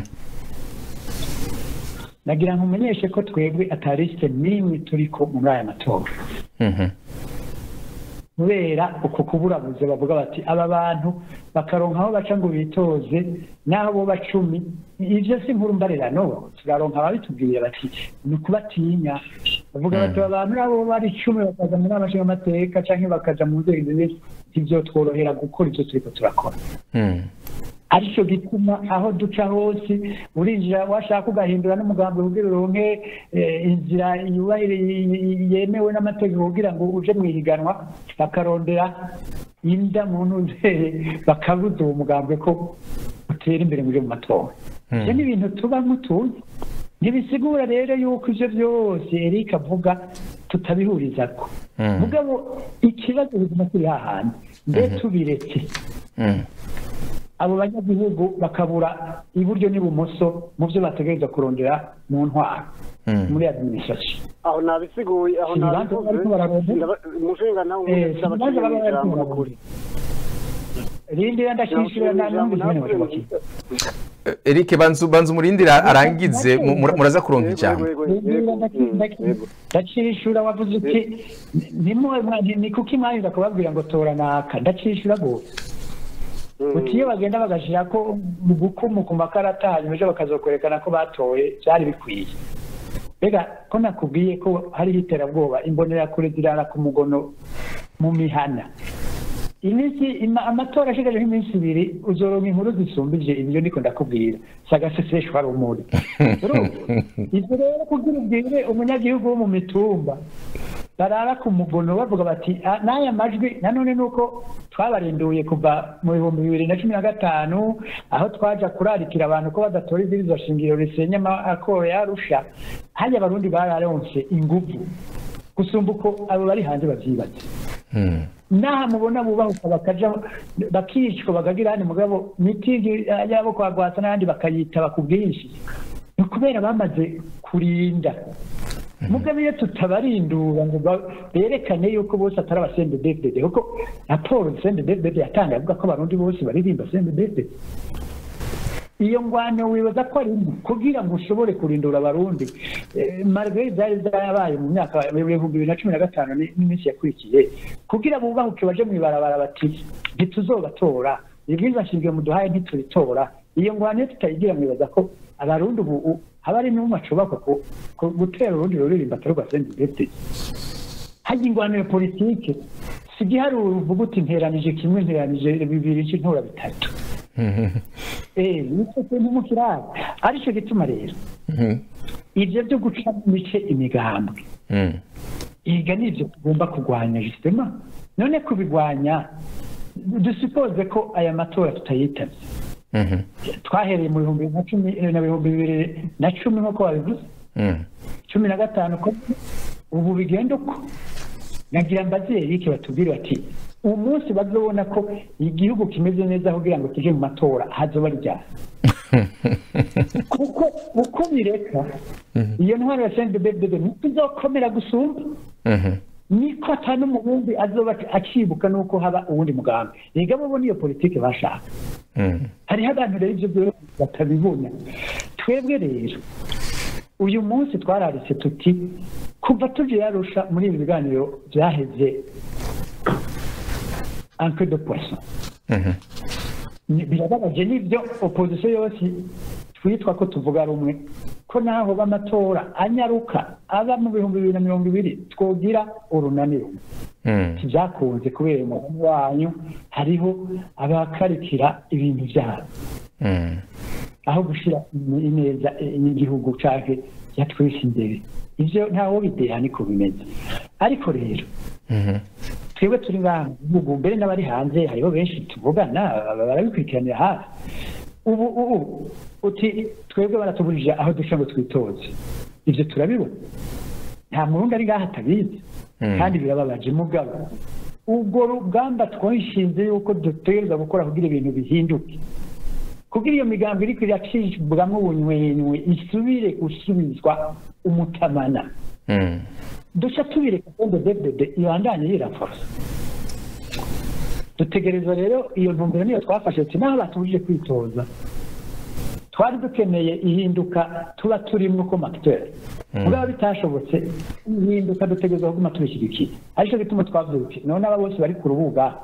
nagira ngo umenyeshe ko twebwe atarisite n'imwe turi ko muri aya matora Mhm. kubera uko kuburabuze bavuga bati aba bantu bakaronka aho baca ngo bitoze n'aho bo bacumi ivyo si nkuru mbarirano turaronka ababitubwira bati ni ukubatinya bavuga bati aba bantu nabo bari icumi bakaza muri amashinga amateka canke bakaja mu nzego zimwe ntivyotworohera gukora ivyo turiko turakora Mm. aricyo gituma aho duca hose urinjira washaka ugahindura n'umugambi kugira uronke eh, inzira yubahire yemewe n'amategeko kugira ngo uje mu ihiganwa bakarondera inda mu ntumbere bakabuza uwo mugambwe ko utera imbere muri mu matora ibyo ni ibintu tuba mutuzi ntibisigura rero yuko ibyo byose Eric avuga tutabihurizako Mm. mugabo ikibazo biguma kiri hahandi mbe tubiretse Mm. abo banyagihugu bakabura iburyo n'ibumoso mu byo bategereza kurondera mu ntwaro Mm. muri administration aho nabisiguye aho Ibibanza bariko bararondera? Ndaba- umushinga nawe Eh, ndabashimiye ibibanza baba bariko ijambo bararondera. n'ukuri. rindira ndashishira na numva izina bakibaki Eh, Eric banzu banzu umurindira arangize mu- mura- muraza kuronka ijambo ndacishura wavuze uti nimwe ni kuki mwanyuza kubabwira ngo tora naka ndacishura gose uti iyo bagenda bagashyira ko mu gukumu ku makarata hanyuma ejo bakazokwerekana ko batoye byari bikwiye mbega ko nakubwiye ko hariho iterabwoba imbonerakure zirara ku mugono mu mihana iminsi ima- amatora ashigajeho iminsi ibiri uzoronka inkuru zisumbije ibyo ndiko ndakubwira sagaseseshwa rumuri Urumva? ibyo rero kugira ubwire umunyagihugu wo mu mitumba barara ku mugono bavuga bati "Ah, n'aya majwi nanone nuko twabarinduye kuva mu bihumbi bibiri na cumi na gatanu aho twaja kurarikira abantu ko badatora ibwirizwa shingiro risenya amakoro yarusha hariya abarundi bararonse inguvu gusumba uko abo bari hanze bavyibaza Mm. naha mubona bubahuka bakaja bakicwa bakagira handi mugabo mitingi yabo kwa rwasa n'abandi bakayitaba ku bwinshi ni ukubera bamaze kurinda mugabo iyo tutabarindura ngo ba- berekane yuko bose atari abasende devdede kuko raporo sende devdede yatangaye avuga ko abarundi bose baririmba sende devdede iyo ngwano wibaza ko ari mbi kugira ngo ushobore kurindura abarundi Eh, margaret zari zarabaye mu myaka ibihumbi bibiri na cumi na gatanu ni- n'iminsi yakurikiye kugira bubahuke baje mu ibarabara bati ntituzobatora ibwirizwa nshingiro muduhaye ntituritora iyo ngwano iyo tutayigira mwibaza ko abarundi ubu u- haba ari n'umwe acubakwa ku- ku- gutera urundi ruririmba atari rwa sendibete hajya ingwano ya politike si igiharuro uvuga uti nteranije kimwe nteranije bibiri cy'intora bitatu Mhm. Eh, nicyo kintu mu kiraro aricyo gituma rero Mhm. ibyo byo guca mu mice imigambwe Mm. iga ni ibyo tugomba kurwanya justement none kubigwanya dusipoze ko aya matora tutayitabye Mhm. twahereye mu bihumbi na cumi na bihumbi bibiri na cumi nk'uko wabivuze Mm. cumi na gatanu ko ubu bigenda uko nagira mbazeri iki batubwire bati uwo munsi bazobona ko igihugu kimeze neza kugira ngo tuje mu matora hazoba ryari kuko uko bireka iyo ntwaro ya sendebebebe ntituzokomera gusumba Mhm. niko ata n'umubundi azoba akibuka nuko haba uwundi mugambi rega bo niyo politiki bashaka Mm. hariho abantu rero ibyo byose batabibona twebwe rero uyu munsi twararitse tuti kuva tuje yarusha muri ibi biganiro byaheze anke de poisson Mhm. Ni- birababaje n'ibyo opozisiyo yose twitwa ko tuvuga rumwe ko naho b'amatora anyaruka aba mu bihumbi bibiri na mirongo ibiri twogira urunaniro Mm. ntibyakunze kubera umuhungu wanyu hariho abakarikira ibintu byabo Mm. aho gushyira ineza y'igihugu canke yatwese imbere ivyo ntawo bideha niko bimeze ariko rero Mhm. twebwe turi ngaha mu gihugu mbere n'abari hanze hariho benshi tuvugana barabikurikiranira hafi ubu ubu uti twebwe baratubujije aho duca ngo twitoze ivyo turabibona nta murundi ari ngaha atabizi Mm. kandi birababaje mugabo ubwo rugamba twishinze yuko dutegereza gukora kugira ibintu bihinduke kugira iyo migambi iriko iracibwamwo ubunywenywe isubire gusubizwa umutamana Mm. duca tubireka sende devdede ibandanye yiraforosa dutegereza rero iyo ntumbero niyo twafashe ati naho batubujije kwitoza twari dukeneye ihinduka tuba turimwo ko makiteri mugabo bitashobotse ihinduka dutegereza kuguma tubishyigikiye aricyo gituma twavuze uti none aba bose bari ku rubuga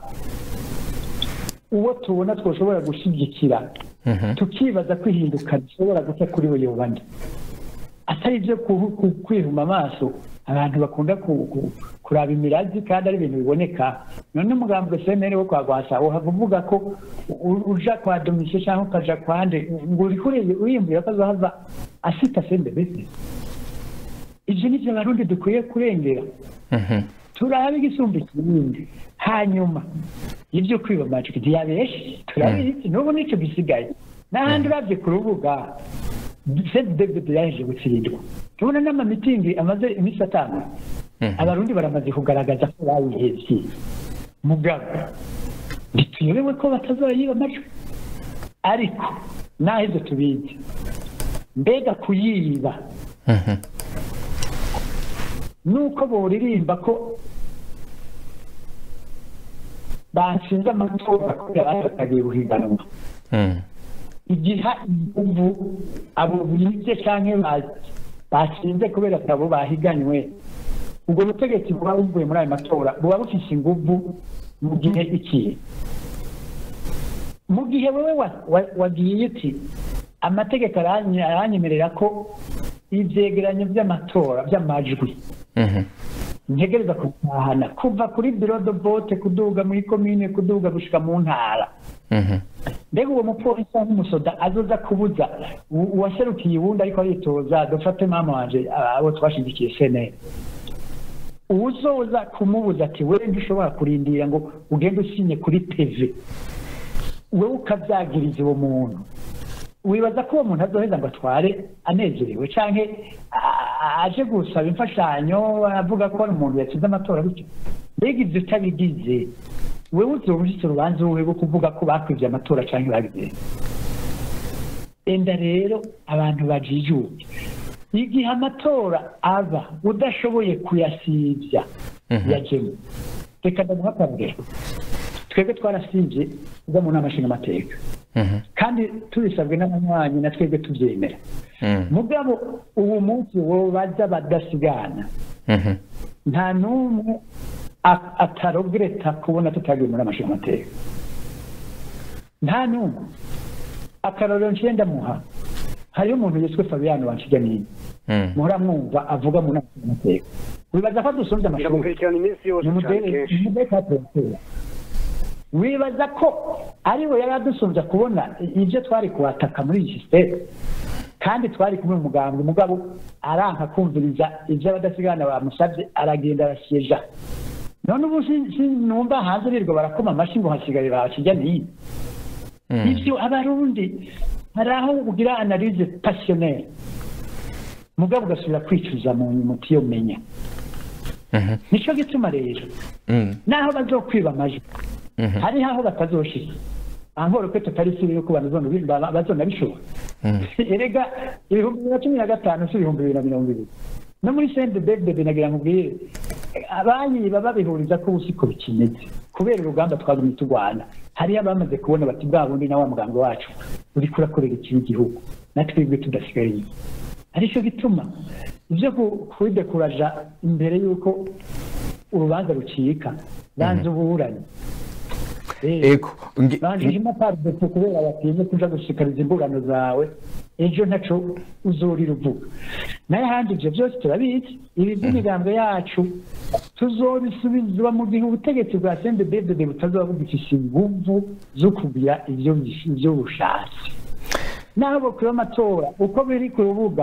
uwo tubona twoshobora gushyigikira Mhm. tukibaza ko ihinduka rishobora guca kuri we yobandi atari ibyo ku- ku- kwihuma amaso abantu bakunda ku- ku- kuraba imirazi kandi ari ibintu biboneka none umugambwe senere wo kwa gwasa uhava uvuga ko u- uja kwa domishe cyangwa ukaja kwande ngo uriko uri- uriyumvira ko azohava asita sende bese ivyo nivyo abarundi dukwiye kurengera Mhm. turabe igisumba ikindi hanyuma ibyo kwiba amajwi ntiyabeshe turabizi n'ubu nicyo gisigaye n'ahandi uravye ku rubuga senti david yaje gutsindwa tubona n'amamitingi amaze iminsi atanu Mhm. abarundi baramaze kugaragaza ko bayihevye mugabo ntituyobewe ko batazoyiba amajwi ariko naho ivyo tubizi mbega kuyiba Mhm. nuko boririmba ko bashinze amatora kubera batatagiye guhiganwa Mm. igiha inguvu abo bibye canke ba- bashinze kubera atabo bahiganywe ubwo butegetsi buba buvuye muri ayo matora buba bufise inguvu mu gihe iki mu gihe wowe wa- wa- wagiye uti amategeko aranye- aranyemerera ko ivyegeranyo vy'amatora vy'amajwi Mhm. ntegereza kutahana kuva kuri biro de vote kuduga muri komine kuduga gushika mu ntara Mhm. mbega uwo mupolisi cyangwa umusoda azoza kubuza u- uwaserukiye uwundi ariko aritoza dufate mama wanje ah, abo twashigikiye seneri uwuzoza kumubuza ati wewe ntushobora kurindira ngo ugende usinye kuri tv wewe ukavyagiriza uwo muntu wibaza ko uwo muntu azoheza ngo atware anezerewe canke a- aje gusaba imfashanyo avuga ko ari umuntu yatsinze amatora bityo mbega ivyo utabigize wewe uzoba ufise urubanza wowe rwo kuvuga ko bakwivye amatora canke babigenza enda rero abantu bajijuke igihe amatora aba udashoboye kuyasivya yajemo reka ndamuha akarorero twebwe twarasivye uza mu nama nshingamateka Mhm. kandi tubisabwe n'abanywanyi na twebwe tuvyemera Mhm. mugabo uwo munsi wobaza badasigana Mhm. nta n'umwe a- atarogereta kubona tutagiye muri amashinga amateka nta n'umwe akarorero ncenda muha hariho umuntu yitwa fabiano wanshiganini Mhm. muhora mwumva avuga mu nama nshingamateka wibaza ko adusumbye amashuri biramukurikirana iminsi yose ni cyane umudere kenshi ni umudere ka perezida wibaza ko ari we yari adusumbya kubona ibyo twari kuhataka muri iyi sisiteme kandi twari kumwe mu muganga umugabo aranka kumviriza ibyo abadasigana bamusabye aragenda arasyeja none ubu si- sinumva hanze birirwa barakoma amashyi ngo hasigaye bakijya n'iyi ibyo abarundi hari aho ugira analize pasiyoneri mugabo ugasubira kwicuza mu nyuma utiyomenya Mhm. nicyo gituma rero Mhm. naho bazokwiba amajwi Mhm. hariho aho batazoshika ankoro ko tutari siri yuko bazona- ba- bazonabishobora Mhm. erega ibihumbi bibiri na cumi na gatanu si ibihumbi bibiri na mirongo ibiri no muri sente bedede nagira nkubwire abayiba babihuriza ko ubu siko bikimeze kubera urugamba twagumye turwana hariyo abamaze kubona bati bwa bundi na wa muganga wacu uriko urakorera ikibi igihugu na twebwe tudasigaye inyuma aricyo gituma ibyo ku- kubidekuraja imbere y'uko urubanza rucika banza uburanye Eh, Ego. Nge- banjijemo pardon kubera batinze kuja gushikariza imburano zawe ejo ntaco uzorira uvuga nayo ahandi ivyo vyose turabizi ibi vy'imigambo yacu tuzobisubizwa mu gihe ubutegetsi bwa sendebedede butazoba bugifise inguvu zo kugira ivyo bish- ivyo bushatse naho bokwiba amatora uko biri ku rubuga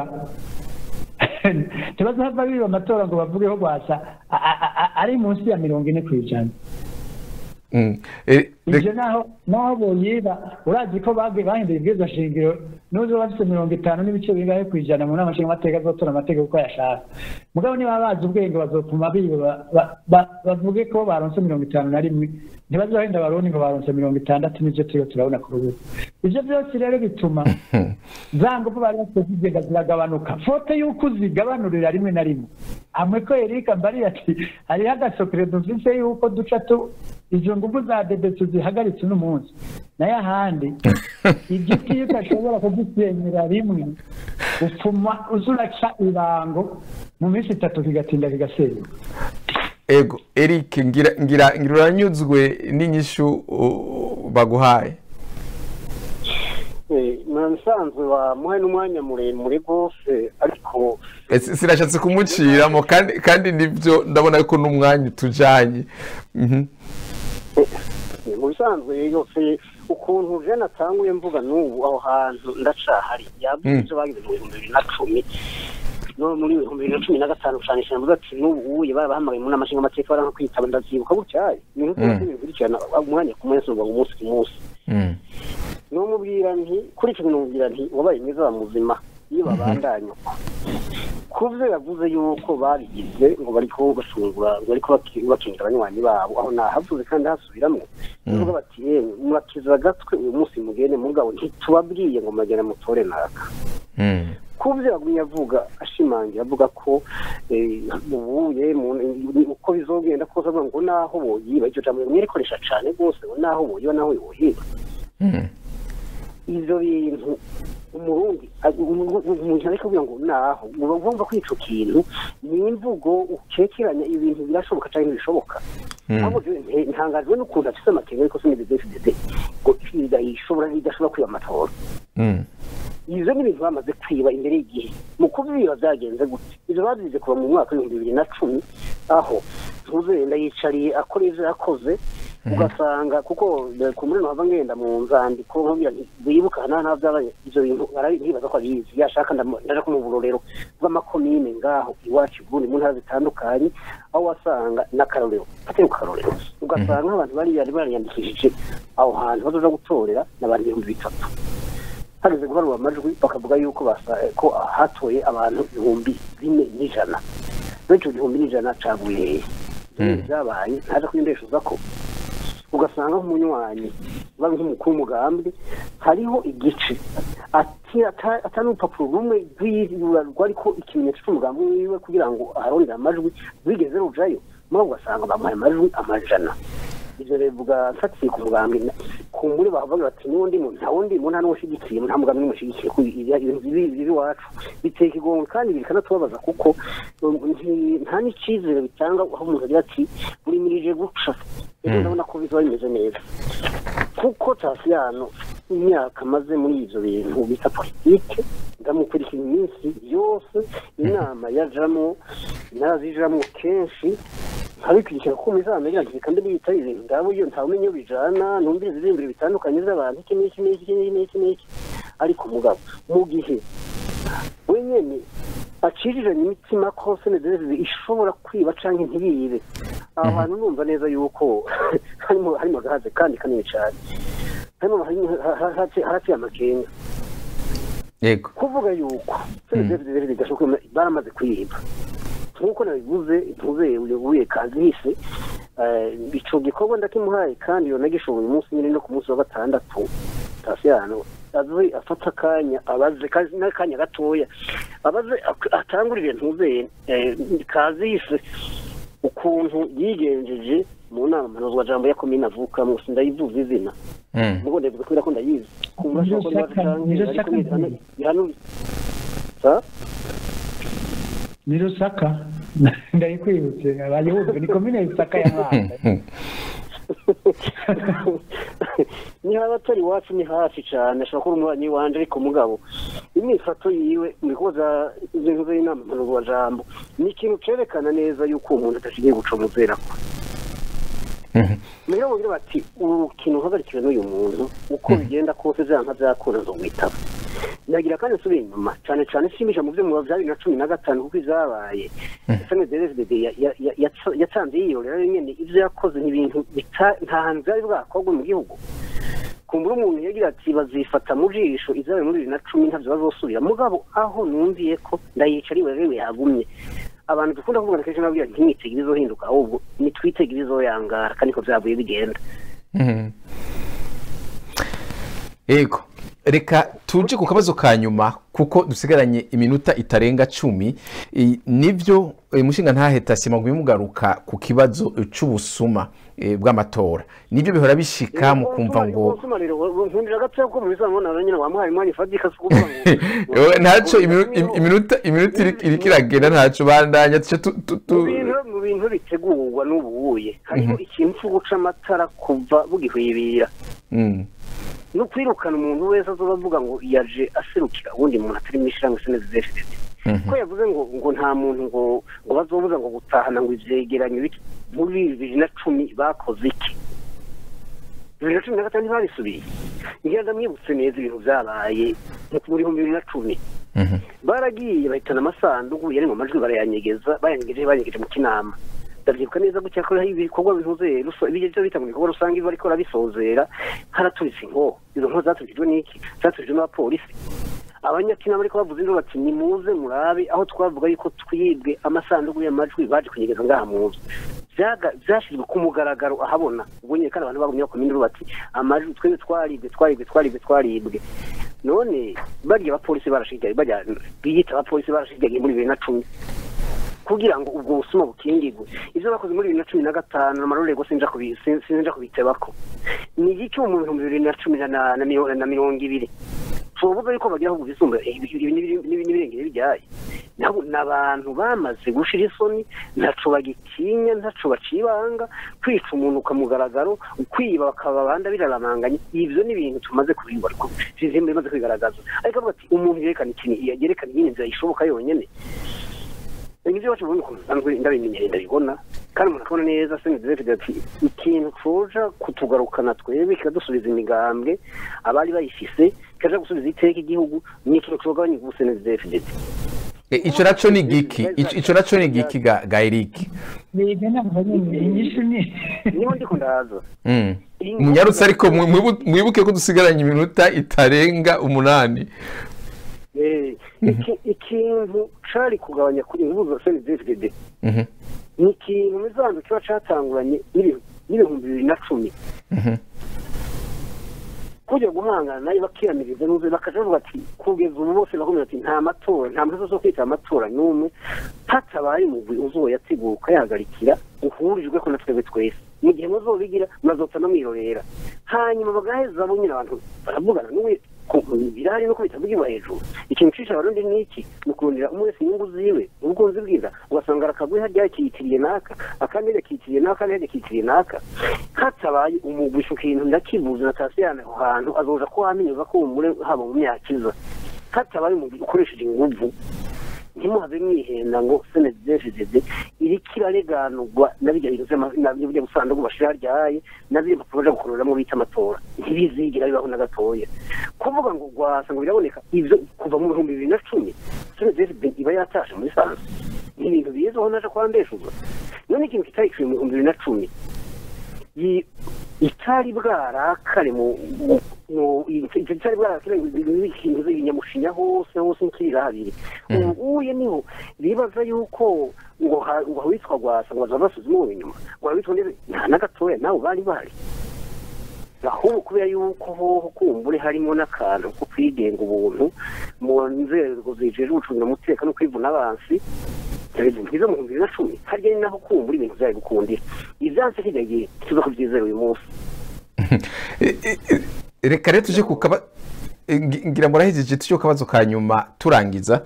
ntibazahava biba amatora ngo bavugeho rwasa a- a- a- ari munsi ya mirongo ine kw'ijana Mhm. Eh, ibyo rek- naho naho boyiba urazi ko bage bahinduye ibwirizwa shingiro n'uzo bafite mirongo itanu n'ibice bingahe ku ijana mu nama nshingamateka azotora amategeko uko yashaka mugabo niba bazi ubwenge bazopfuma biba ba- ba- ba- bavuge ko baronse mirongo itanu na rimwe ntibazohenda abarundi ngo baronse mirongo itandatu n'ivyo turiho turabona ku rubuga ivyo byose rero bituma za ngufu bari bafite zigenda ziragabanuka fote y'uko uzigabanurira rimwe na rimwe amwe ko erika mbari ati hariho agasokere dufise y'uko duca tu izo ngufu za dede tuzihagaritse uno munsi nayo ahandi igiti iyo udashobora kugisenyera rimwe upfuma uza uraca ibango mu minsi itatu kigatinda kigasenyuka ego eric ngira ngira ngira uranyuzwe n'inyishu uh, baguhaye Eh, mu bisanzwe wamuhaye n'umwanya muremure rwose ariko Eh, si- sinashatse kumuciramo kandi kandi nibyo ndabona ko n'umwanya utujanye Mhm. eh, mu bisanzwe yose ukuntu jene atanguye mvuga n'ubu aho hantu ndacahari yavuze Mm. ibyo bagize mu bihumbi bibiri na cumi no muri ibihumbi bibiri na cumi na gatanu ushanisha mvuga ati n'ubu uye barabahamagaye mu nama nshingamateka baranka kwitaba ndavyibuka gutyaye ni nk'uko Mm. bikurikirana umwanya ku munsi uva umunsi ku munsi Mhm. numubwira nti kuri icyo numubwira nti wabaye mwiza wa muzima iyo babandanya uko ku byo yavuze yuko babigize ngo bariko bashungura ngo bariko baki- bakingira abanywanyi babo aho nahavuze kandi hasubiramwo bavuga bati yemwe murakiza agatwe uyu munsi mugende mugabo ntitubabwiye ngo muragenda mutore naka Mhm. ku byo yagumye avuga ashimangira avuga ko eh, ubuye mu- uko bizogenda kose avuga ngo naho boyiba iryo jambo mwirikoresha cane rwose ngo naho boyiba naho yoyiba Mhm. ivyo bintu umurundi a- umu- umuntu ariko kugira ngo naho uba ugomba ko ico kintu ni imvugo ukekeranya ibintu birashoboka canke ntibishoboka Mm. ahubwo jewe nte- ntangajwe n'ukuntu afise amakenga ariko sinigeze fdd ngo idahishura bishobora bidashobora kwiba amatora Mm. ivyo ni ibintu bamaze kwiba imbere y'igihe mu kubiba byagenze gute ivyo babyize kuva mu mwaka w'ibihumbi bibiri na cumi aho ntuzenda yicariye akora ivyo yakoze ugasanga kuko eh, ku muri hava ngenda mu nzandiko nkubwira nti wibuka nta nta byabaye ivyo bintu arabi- ntibaza ko abizi yashaka ndamu- ndaja ko mu burorero bw'amakomine ngaho iwacu i Burundi mu ntara zitandukanye aho wasanga n'akarorero atari ku karorero ugasanga nk'abantu bari bari bariyandikishije aho hantu bazoja gutorera n'abantu ibihumbi bitatu hageze guharura amajwi bakavuga yuko basa- ko hatoye abantu ibihumbi bine n'ijana benshi igihumbi n'ijana caguye hehe Ibyo Mm. byabaye ntaje kwindeshuza ko ugasanga nk'umunywanyi uba nk'umukuru w'umugambi hariho igice ati ata- atari urupapuro rumwe rw'iyura rwariko ikimenyetso c'umugambi wiwe kugira ngo aharondere amajwi rwigeze rujayo muri ugasanga bamuhaye amajwi amajana ivyo bivuga mfatiye ku mugambi na- ku muri bavuga bati n'undi muntu nta wundi muntu nta n'umushigikiye nta mugambi n'umushigikiye ku ibi- ibintu bibi bibi iwacu biteye ikigongo kandi bikanatubabaza kuko um, nti- nta n'icizere bitanga aho umuntu agira ati urimirije guca rero ndabona ko bizoba bimeze neza kuko tasiyano imyaka amaze muri ivyo bintu bita politike ndamukurikira iminsi yose inama yajamwo narazijamwo kenshi nkabikurikira ko muzamenya nti kandi bita ibintu ndabo iyo ntawe umenya iyo bijana numvira izirimbiro bitandukanye z'abantu iki n'iki n'iki n'iki n'iki n'iki ariko mugabo mu gihe wenyene aciriranye imitima ko senedezi ishobora kwiba canke ntiyibe aho hantu numva neza yuko harimo harimo agahaze kandi kanini cane harimo harimo- ha- ha- ha- haraciye amakenga yego kuvuga yuko senedezi rero bidashoboka baramaze kuyiba nk'uko nabivuze ntuze uyoboye kazihise ico gikorwa ndakimuhaye kandi iyo nagishoboye umunsi nyine no ku munsi wa gatandatu tasiyano aze afata akanya abaze kazi n'akanya gatoya abaze ak- atangurire ntuzeye kazihise ukuntu yigenjeje mu nama mpanuzwajambo ya komine avukamwo sindayivuza izina Mm. mugo ndabivuga kubera ko ndayizi kumva Niro ko nibaza Saka- canke Niro ariko Saka nizana nziza. ihanu sa ni rusaka ndayikwibutse abayumve ni komine rusaka ya mwanda niba abatari iwacu ni hafi cyane ashobora kuba umubanyi wanje ariko mugabo imyifato yiwe mu bikoza inzego z'inama mpanuzwajambo ni ikintu cerekana neza yuko uwo muntu adashigiye guca umuzerako Mhm. rero bagira bati urukino uhagarikiwe n'uyu muntu uko bigenda kose vyanka vyakunda nzogwitaba nagira kandi nsubira inyuma cane cane shimisha mu vyo mu vya bibiri na cumi na gatanu kuko ivyabaye snddfdd yatanze yiyorera nyene ivyo yakoze ni ibintu bita- nta hantu vyari bwakorwe mu gihugu kumbura umuntu yagira ati bazifata mu jisho izabaye muri bibiri na cumi ntavyo bazosubira mugabo aho numviye ko ndayicara iwe rero yagumye abantu dukunda kuvugana kenshi nababwira nti ntimwitege ibizohinduka ahubwo nitwitege ibizoyangara kandi ko vyavuye bigenda Mhm. yego reka tuje ku kabazo ka nyuma kuko dusigaranye iminota itarenga cumi I- nibyo eh, mushinga ntaheta simagumye mugaruka ku kibazo eh, c'ubusuma eh, bw'amatora nibyo bihora bishika mu kumva ngo nkundira gatoya ko mu bizamubona rero nyine wamuhaye umwanya ufatika si ukuvuga ngo Ewe, ntaco iminu- im- iminota iminota iri- iriko iragenda ntaco bandanya tuce tu- tu- mu tu- bintu mu bintu bitegurwa n'ubuye hariho ikintu cyo guca amatara kuva bugihwibira Mm. no kwirukana umuntu wese azoba avuga ngo yaje aserukira uwundi muntu atari mu ishyirahamwe snddfdd Mhm. ko yavuze ngo ngo nta muntu ngo ngo bazobuza ngo gutahana ngo ivyegeranyo biki muri bibiri na cumi bakoze iki bibiri na cumi na gatanu ntibabisubiye ngira ndamwibutse neza ibintu vyabaye mu bihumbi bibiri na cumi Mhm. baragiye bahitana amasanduku yari mu majwi barayanyegeza bayanyegeje banyegeje mu kinama ndavyibuka neza gutya ko hari ibikorwa bihuze ibyo bita mu bikorwa rusange bariko barabisozera haraturitse inko izo nko zaturijwe n'iki zaturijwe n'abapolisi abanyakinama ariko bavuze induru bati nimuze murabe aho twavuga yuko twibwe amasanduku y'amajwi baje kunyegeza ngaha mu nzu Vyaga- vyashizwe ku mugaragaro ahabona ubwo nyine kandi abantu bagumye bakoma induru bati amajwi twebwe twaribwe twaribwe twaribwe twaribwe none barya abapolisi barashigaye barya biyita abapolisi barashigaye muri bibiri na cumi kugira ngo ubwo busuma bukingirwe ivyo bakoze muri bibiri na cumi na gatanu amarorego sinja kubi- sin- sinja kubitebako ni igiki mu bihumbi bibiri na cumi na- na- na miro- na mirongo ibiri tuvuga yuko bagira ahubwo bisumbuye ibi- ibi- ibi- ibi- n'ibirengere bijyaye nabo ni abantu bamaze gushira isoni ntaco bagitinya ntaco bacibanga kwica umuntu ukamugaragaro ukwiba bakaba abandi biraramanganye ivyo ni ibintu tumaze kubibona ko bizimba bimaze kwigaragaza ariko avuga ati umuntu yerekana ikintu yerekana iyindi nzira ishoboka yonyene ibyo bacu ubundi nsanzwe ndabimenyereye ndabibona kandi umuntu akabona neza seni dufite ati ikintu coja kutugarukana twebwe kikadusubiza imigambwe abari bayifise kikaja gusubiza iteka igihugu ni ikintu cogabanya ingufu seni dufite ico naco ni giki Ico- ico naco ni giki ga ga Eric biga ntabwo nyine inyishu ni niho ndiko ndaza Mm. munyarutse ariko mwi- mwibu- mwibuke ko dusigaranye iminota itarenga umunani Eh, iki- ikintu cari kugabanya kuri ingufu za seni dufite Mhm. ni ikintu mizanzu kiba catanguranye n'ibi- n'ibihumbi bibiri na cumi Mhm. kujya guhangana nayo bakiyamiriza n'uze bakaja bavuga ati kugeza ubu bose bakomeza ati nta matora nta mpamvu zo kwita amatora n'umwe hatabaye umugwi uzoyatsiguka yahagarikira uhurijwe ko na twebwe twese mu gihe muzobigira muzota no mwirorera hanyuma bagaheza bo nyine abantu baravugana n'uwe ku- birahari nuko bitavugirwa hejuru ikintu cisha abarundi ni iki ni ukurondera umwe wese inyungu ziwe ubukunzi bwiza ugasanga arakagwi harya yakitiriye naka akandi yakitiriye naka akandi yakitiriye naka hatabaye umugwi ico kintu ndakivuze na tasiyana aho hantu azoja ko wamenyeza ko umure haba mu myaka iza hatabaye umugwi ukoresheje inguvu ntimuhave mwihenda ngo senedefizede iriko irareganurwa na birya bintu vy'ama- na birya busanduku bashira haryaye na birya mpapuro baja gukororamo bita amatora ntibizigira bibaho na gatoya kuvuga ngo rwasa ngo biraboneka ivyo kuva mu bihumbi bibiri na cumi senedefizede iba yatashe muri sanze ni ibintu bizaho naje kwandeshuzwa none ikintu kitari mu bihumbi bibiri na cumi yi- itari bwarakare mu mu- mu- icyo kitari bwarakare ikintu z'ibinyamushinya hose hose nkirira habiri ubuye niho bibaza yuko ngo ha- ngo witwa gwasa ngo baza basuzuma uwo inyuma ngo witwa ndetse nta na gatoya nawe bari bari ahubwo kubera yuko hoho kumbure harimo n'akantu ko kwigenga ubuntu mu nzego zijejwe gucungira umutekano no kwivuna abansi ntizo mu bihumbi bibiri na cumi harya ni naho kumbura ibintu vyari gukundira ivyanse kirya gihe tuza kuvyizera uyu munsi reka rero tuje ku kaba eh, ngi- ngira murahejeje tuje ku kabazo ka nyuma turangiza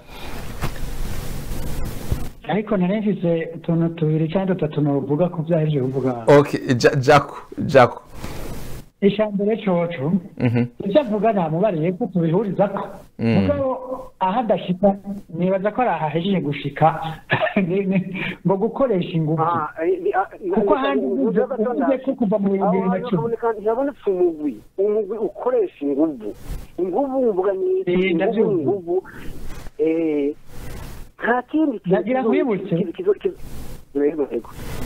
ariko nari mfise utuntu tubiri cyangwa dutatu novuga ku byahejeje kuvuga okay Ja- jako jako ijambere coco Mhm. ibyo avuga namubariye ko tubihurizako Mm. mugabo aho adashika nibaza ko ari ahahejeje gushika ni- ni- ngo gukoresha ingufu Kuko ahandi uvuze- uvuze ko kuva mu bihumbi bibiri na cumi. ntiyabonetse umugwi umugwi ukoresha inguvu inguvu mvuga ni Eh, inguvu ndabyumva. inguvu eh, nta kindi kintu Nagira kizo- nkwibutse. kizo- kizo- kizo- Yego, yego.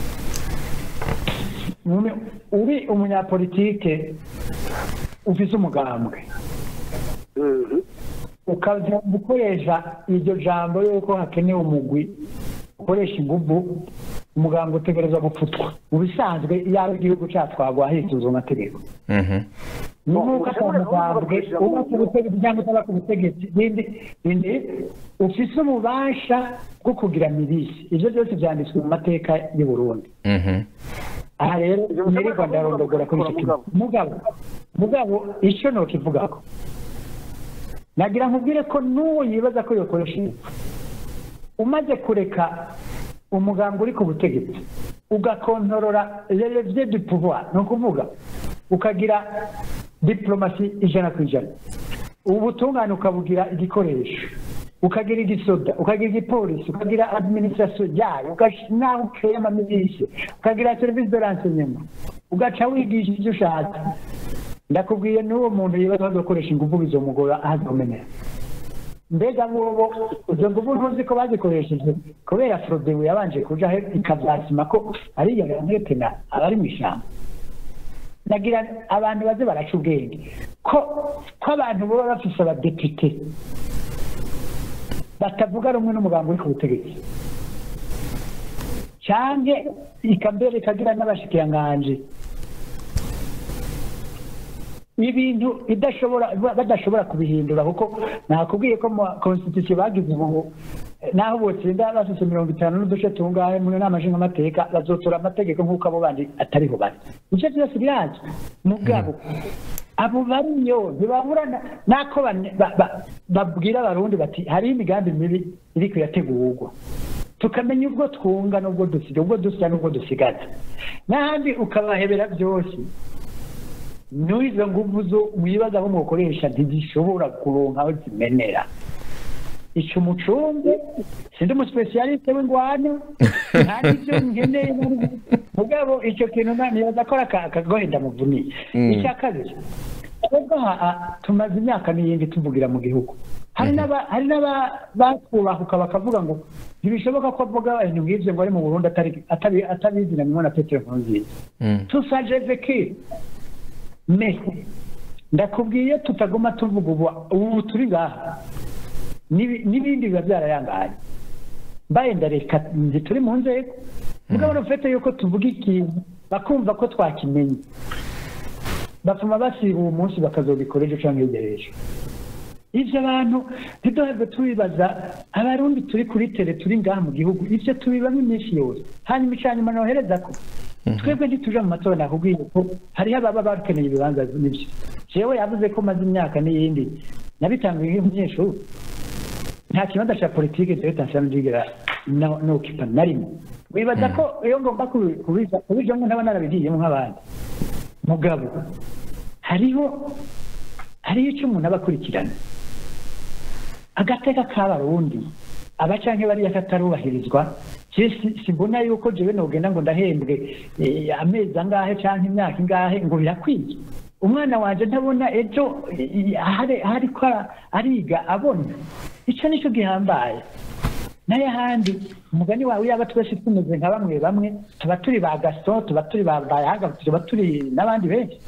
Mume- uri umunyapolitike ufise umugambwe Mhm. ukaza gukoresha iryo jambo yuko hakenewe umugwi ukoresha inguvu umuganga utegerezwa gupfutwa mu bisanzwe iyo ari igihugu cyatwagwa hisuzwa amategeko Mhm. ni nk'uko Ushobora ata mugambwe kuvuga uba ku butegetsi cyangwa utaba ku butegetsi bindi bindi ufise ububasha bwo kugira mirisi ibyo byose byanditswe mu mateka y'u Burundi Mhm. aha rero Ibyo nirirwa bisobanura ndarondogora kuri icyo kintu mugabo mugabo icyo nokivugako nagira nkubwire ko n'uwo yibaza ko yokoresha ingufu umaze kureka umuganga uri ku butegetsi ugakontorora relevye du pouvoir ni ukuvuga ukagira diplomasi ijana ku ijana ubu butungane ukabugira igikoresho ukagira igisoda ukagira igipolisi ukagira administration yayo ugash- naho ukeye amamilishe ukagira service de renseignement ugaca wigisha ivyo ushatse ndakubwiye n'uwo muntu yibaza azokoresha ingufu bizomugora ahazomenera mbega bobo izo nguvu ntuzi ko bazikoresheje kubera frodebu yabanje kuja he ikavyasima ko ariya yantepena abari mw'ishamba nagira abantu baze baraca ubwenge ko ko abantu baba bafise abadepite batavuga rumwe n'umugambi uri ku butegetsi canke ikambere ikagira n'abashikiranganji ibintu idashobora badashobora kubihindura kuko nakubwiye ko mu constitution bagize ubu eh, naho botsinda bafise mirongo itanu n'uduce tungahe mu nama nshingamateka bazotora amategeko nk'uko abo bandi atariho bari ivyo vyose birazwi mugabo abo bariyo ntibabura na- nako bane- ba- ba- babwira abarundi bati hariho imigambi mibi iriko irategurwa tukamenya ubwo twunga n'ubwo dusiga ubwo dusya n'ubwo dusigaza n'ahandi ukabahebera byose n'izo nguvu zo wibaza aho mukoresha ntizishobora kuronka aho zimenera ico umucungu sindi umusipesiyaliste w'ingwano nta n'ivyo nkeneye na rimwe. mugabo ico kintu na- nibaza ko ari aka- akagohe ndamuvuniye Mm. icya kabiri twebwe aha ah, tumaze imyaka n'iyindi tuvugira mu gihugu hari n'aba- hari n'abakubahuka bakavuga ngo ntibishoboka ko avuga ibintu nk'ivyo ngo ari mu burundi atari- atabi- atabizi na mimwe na petero nkurunziza Mm. tusajeze ki me ndakubwiye tutaguma tuvuga ubu ubu turi ngaha N'ibi- n'ibindi biba byarayangaye mbaye ndareka nzi turi mu nzego mugabo rufete yuko tuvuga ikintu bakumva ko twakimenye bapfuma basiba uwo munsi bakazobikora ejo cyangwa hirya y'ejo ivyo abantu ntiduhave tubibaza abarundi turi kuri tere turi ngaha mu gihugu ivyo tubibamo iminsi yose hanyuma icanyuma nohereza ko twebwe ntituja mu matora nakubwiye ko hariho ababa bakeneye ibibanza n'ivyo jewe yavuze ko maze imyaka n'iyindi nabitanguye nk'umunyeshuri nta kibanza ca politike jewe tansana ndigera no- nokipa na rimwe wibaza ko iyo ngomba kubi- kubiza kubijamwo ntaba narabigiyemo nk'abandi mugabo hariho hariho icyo umuntu aba akurikirana agateka k'abarundi abacanke bariya katarubahirizwa je si- simbona yuko jewe nogenda ngo ndahembwe eh, amezi angahe canke imyaka ingahe ngo birakwiye umwana wanje ntabona ejo eh, ahari ariko ara- ariga abona ico nico gihambaye nayo ahandi umugani wawe yaba twese tumeze nka bamwe bamwe tuba turi ba gaston tuba turi ba bayaga tuba turi n'abandi benshi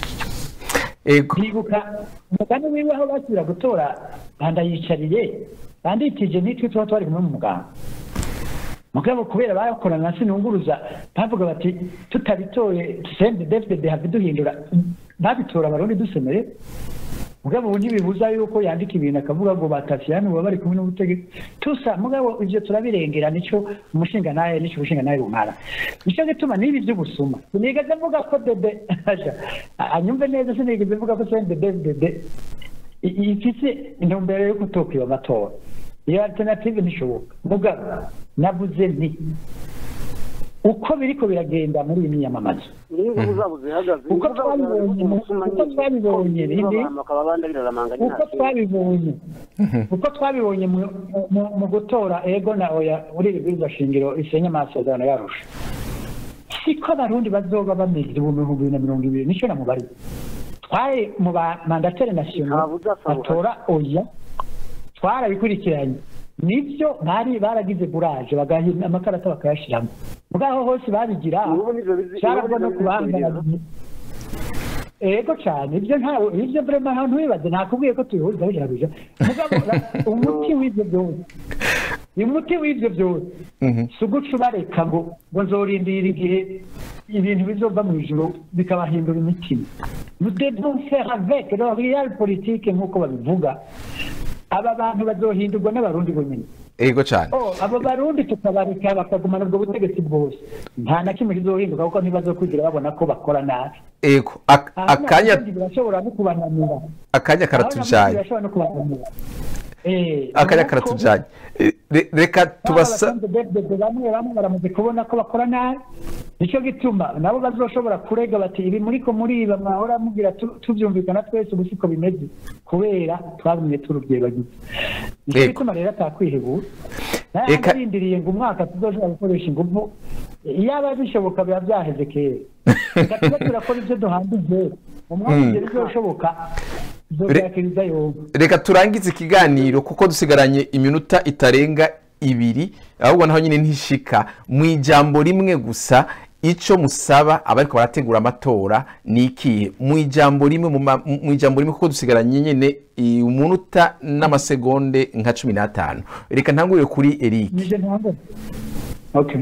ego ndibuka umugani wiwe aho basubira gutora bandayicariye banditije nitwe tuba twari kumwe mu muganga mugabo kubera bakorana na sinunguruza bavuga bati tutabitoye sende defide have duhindura babitora abarundi dusemere mugabo ubu ntibibuza yuko yandika ibintu akavuga ngo batasiyani baba bari kumwe n'ubutegetsi tusa mugabo ivyo turabirengera nico umushinga naye nico umushinga naye rumara nico gituma n'ibi vy'ubusuma sinigeze mvuga ko dede aja anyumve neza sinigeze mvuga ko sende dede ifise intumbero yo kutokwiba amatora iyo alternative ntishoboka mugabo navuze nti uko biriko biragenda muri iyi miyamamazo n'ingubu zabo zihagaze Uko twabibonye mu- uko twabibonye rindi, bakaba abandi biraramanganya uko twabibonye uko twabibonye mu- mu- mu gutora ego na oya muri iri bwirizwa shingiro risenya amasezerano yarusha siko abarundi bazoba bameze ubu mu bihumbi bibiri na mirongo ibiri nicyo namubariye twari mu ba mandateri national Ntabuza asaba batora oya twarabikurikiranye nibyo bari baragize buraje bagahina amakarata bakayashiramo mugabo hose babigira Ubu nivyo bizi- cyarabwo no ubu nivyo kubahangana ego cyane ibyo ntawe ibyo vrema nta ntubibaze nakubwiye ko tubihuriza bijarabija mugabo ra- umuti w'ibyo byose umuti w'ibyo byose si uguca ubareka ngo ngo nzorindira igihe ibintu bizova mu ijoro bikabahindura imitima nous devons faire avec le real politique nk'uko babivuga aba bantu bazohindurwa n'abarundi bonyine ego cyane Oh, abo barundi tukabareka bakagumana ubwo butegetsi bwose nta na kimwe kizohinduka kuko ntibazokwigira babona ko bakora nabi ego Ak- Aha akanya n'abarundi birashobora no kubananira akanya Aho karatujanye n'abarundi birashobora no kubananira Eh, akanya nuko karatujanye Eh, re- reka tubasa abasanzwe David bamwe bamwe baramaze kubona ko bakora nabi nicyo gituma nabo bazoshobora kurega bati ibi muriko muriba mwahora mugira tu- tuvyumvikana twese ubu siko bimeze kubera twagumye turubyibagiza nicyo Yego. gituma rero atakwihebura Eka- narindiriye ngo umwaka tuzoshobora gukoresha ingufu iyaba bishoboka biba byaheze kera reka tube turakora ibyo duhambije umwaka ugera bizoshoboka tuzobyakiriza yombi reka turangize ikiganiro kuko dusigaranye iminota itarenga ibiri ahubwo naho nyine ntishika mu ijambo rimwe gusa icyo musaba abariko barategura amatora ni ikihe mu ijambo rimwe mu ma- mu ijambo rimwe kuko dusigaranye nyine i- umunota n'amasegonde nka cumi n'atanu reka ntangurire kuri eric nije ntabwo okay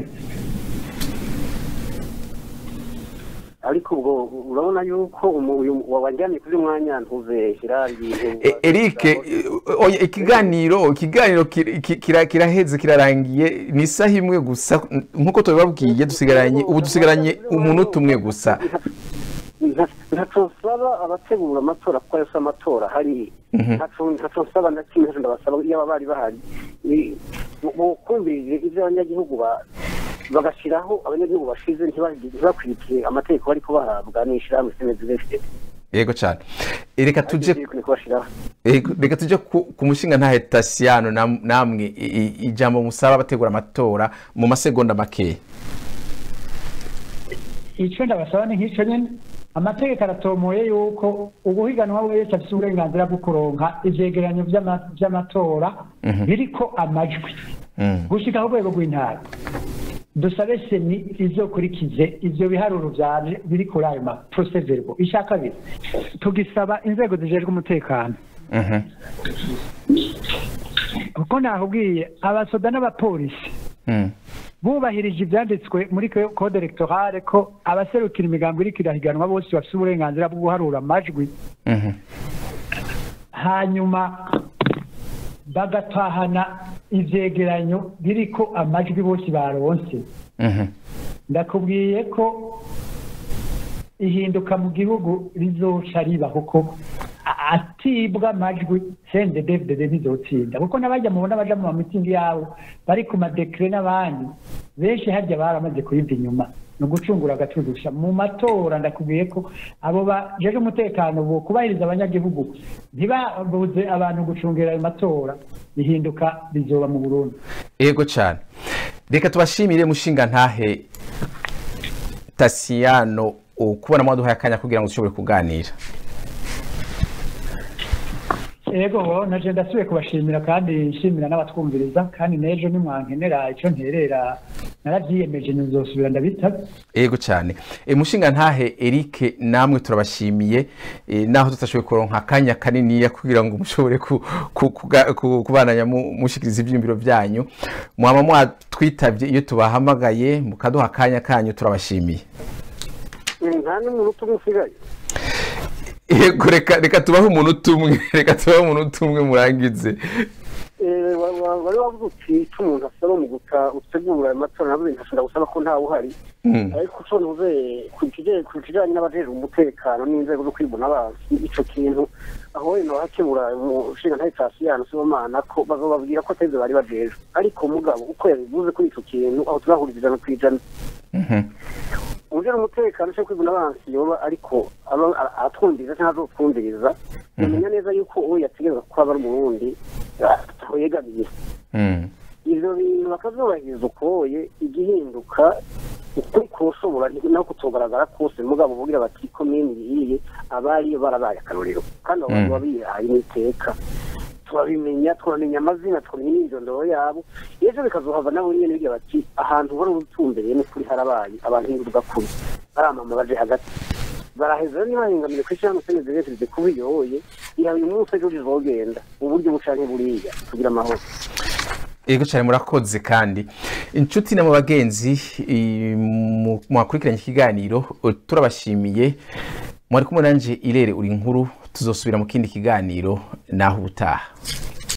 ariko ubwo urabona yuko umu- uyu wajyanye kuri mwanya ntuzeshyira ibintu E- Eric e, oya, ikiganiro ikiganiro kir- ki- kira- kiraheze kirarangiye ni isaha imwe gusa nk'uko tubibabwiye dusigaranye ubu dusigaranye umunota umwe gusa ntaco nsaba abategura amatora kuko ayo si amatora hari Mhm. ntaco ntaco nsaba na kimwe ntaco ndabasaba iyo aba bari bahari Ni- bo- bokumvirije ivyo abanyagihugu ba- bagashiraho abanyagihugu bashize ntibagi- ntibakwirikiye amategeko bariko bahabwa n'ishirahamwe senezirefite yego cyane reka tuje niko bashiraho Ego, reka tuje ku, ku mushinga ntahe tasiyano nam- namwe i- i- ijambo musaba abategura amatora mu masegonda makeya icyo ndabasaba ni nk'icyo nyine amategeko aratomoye yuko uguhiganwa wese afite uburenganzira bwo kuronka ivyegeranyo vy'ama- vy'amatora biriko amajwi Mm. gushika ku rwego rw'intara dusabe seni izokurikize ivyo biharuro vyaje biri kuri ayo maproseverbo icya kabiri tugisaba inzego zijejwe umutekano Mhm. kuko nakubwiye abasoda n'abapolisi Mm. bubahirije ibyanditswe muri ko- code electorale ko abaserukira imigambi iriko irahiganwa bose bafite uburenganzira bwo guharura amajwi Mhm. hanyuma bagatahana ivyegeranyo biriko amajwi bose baronse Mhm. ndakubwiye ko ihinduka mu gihugu rizoca riba kuko a- atibwa amajwi sende david ntizotsinda kuko n'abajya mubona baja mu mamitingi yabo bari ku madekire n'abandi benshi harya baramaze kuyiva inyuma ni ugucungura agatudusha mu matora ndakubwiye ko abo bajeje umutekano bo kubahiriza abanyagihugu ntibabuze abantu gucungira ayo matora ihinduka bizoba mu burundi ego cyane reka tubashimire mushinga ntahe tasiyano kubona mwaduhaye akanya kugira ngo dushobore kuganira Ego naje ndasubiye kubashimira kandi nshimira n'abatwumviriza kandi n'ejo nimwankenera icyo nterera narabyiyemeje nzosubira ndabitaba ego cyane e, mushinga ntahe Eric namwe turabashimiye e, naho tutashoboye kuronka akanya kaniniya kugira ngo mushobore ku, ku, kuga- ku, kubananya mu- mushikiriza ivyiyumviro vyanyu mwaba mwatwitavye iyo tubahamagaye mukaduha akanya kanyu turabashimiye nta n'umuntu umwe usigaye ego reka reka tubahe umuntu umwe reka tubahe umuntu umwe murangize Eh, wa- wa- wari wavuze uti icyo umuntu asaba mu guta utegura ayo matora nabwo ntashobora gusaba ko ntawe uhari Mm. ariko uco ntuze ku kijanye- ku kijanye n'abajejwe umutekano n'inzego zo kwibona abansi ico kintu aho wenda hakebura umushinga ntahe tasiyano sibomana ko bazobabwira ko atari bari bajejwe ariko mugabo uko yabivuze kuri ico kintu aho turahuriza ijana ku ijana Mhm. ujejwe umutekano cyo kwibona abansi yoba ariko aba- a- atwumviriza cyangwa azotwumviriza yamenya neza yuko uwo yategerezwa kuba aba ari umurundi aho yegamiye Mm. ivyo bintu bakavyubahiriza ukoye igihinduka ukuri koshobora naho kutogaragara kose mugabo bugira bati komini iyiye abariyo barabaye akarorero kandi abo bantu Mm. babihaye n'iteka turabimenya turamenya amazina tukamenya n'imyirondoro yabo ejo bikazohava nabo nyene bigira bati ahantu wari utumbereye n'ukuri harabaye abantu hinduka kuri baramama baje hagati baraheza ntibahengamire ku ishyirahamwe senezerezereze kuba iyoye iha uyu munsi ejo rizogenda uburyo bucanke buriya kugira amahoro ego cyane murakoze kandi inshuti na mu bagenzi i- mu- mwakurikiranye ikiganiro o, turabashimiye mwari kumwe nanje irere uri inkuru tuzosubira mu kindi kiganiro naho ubutaha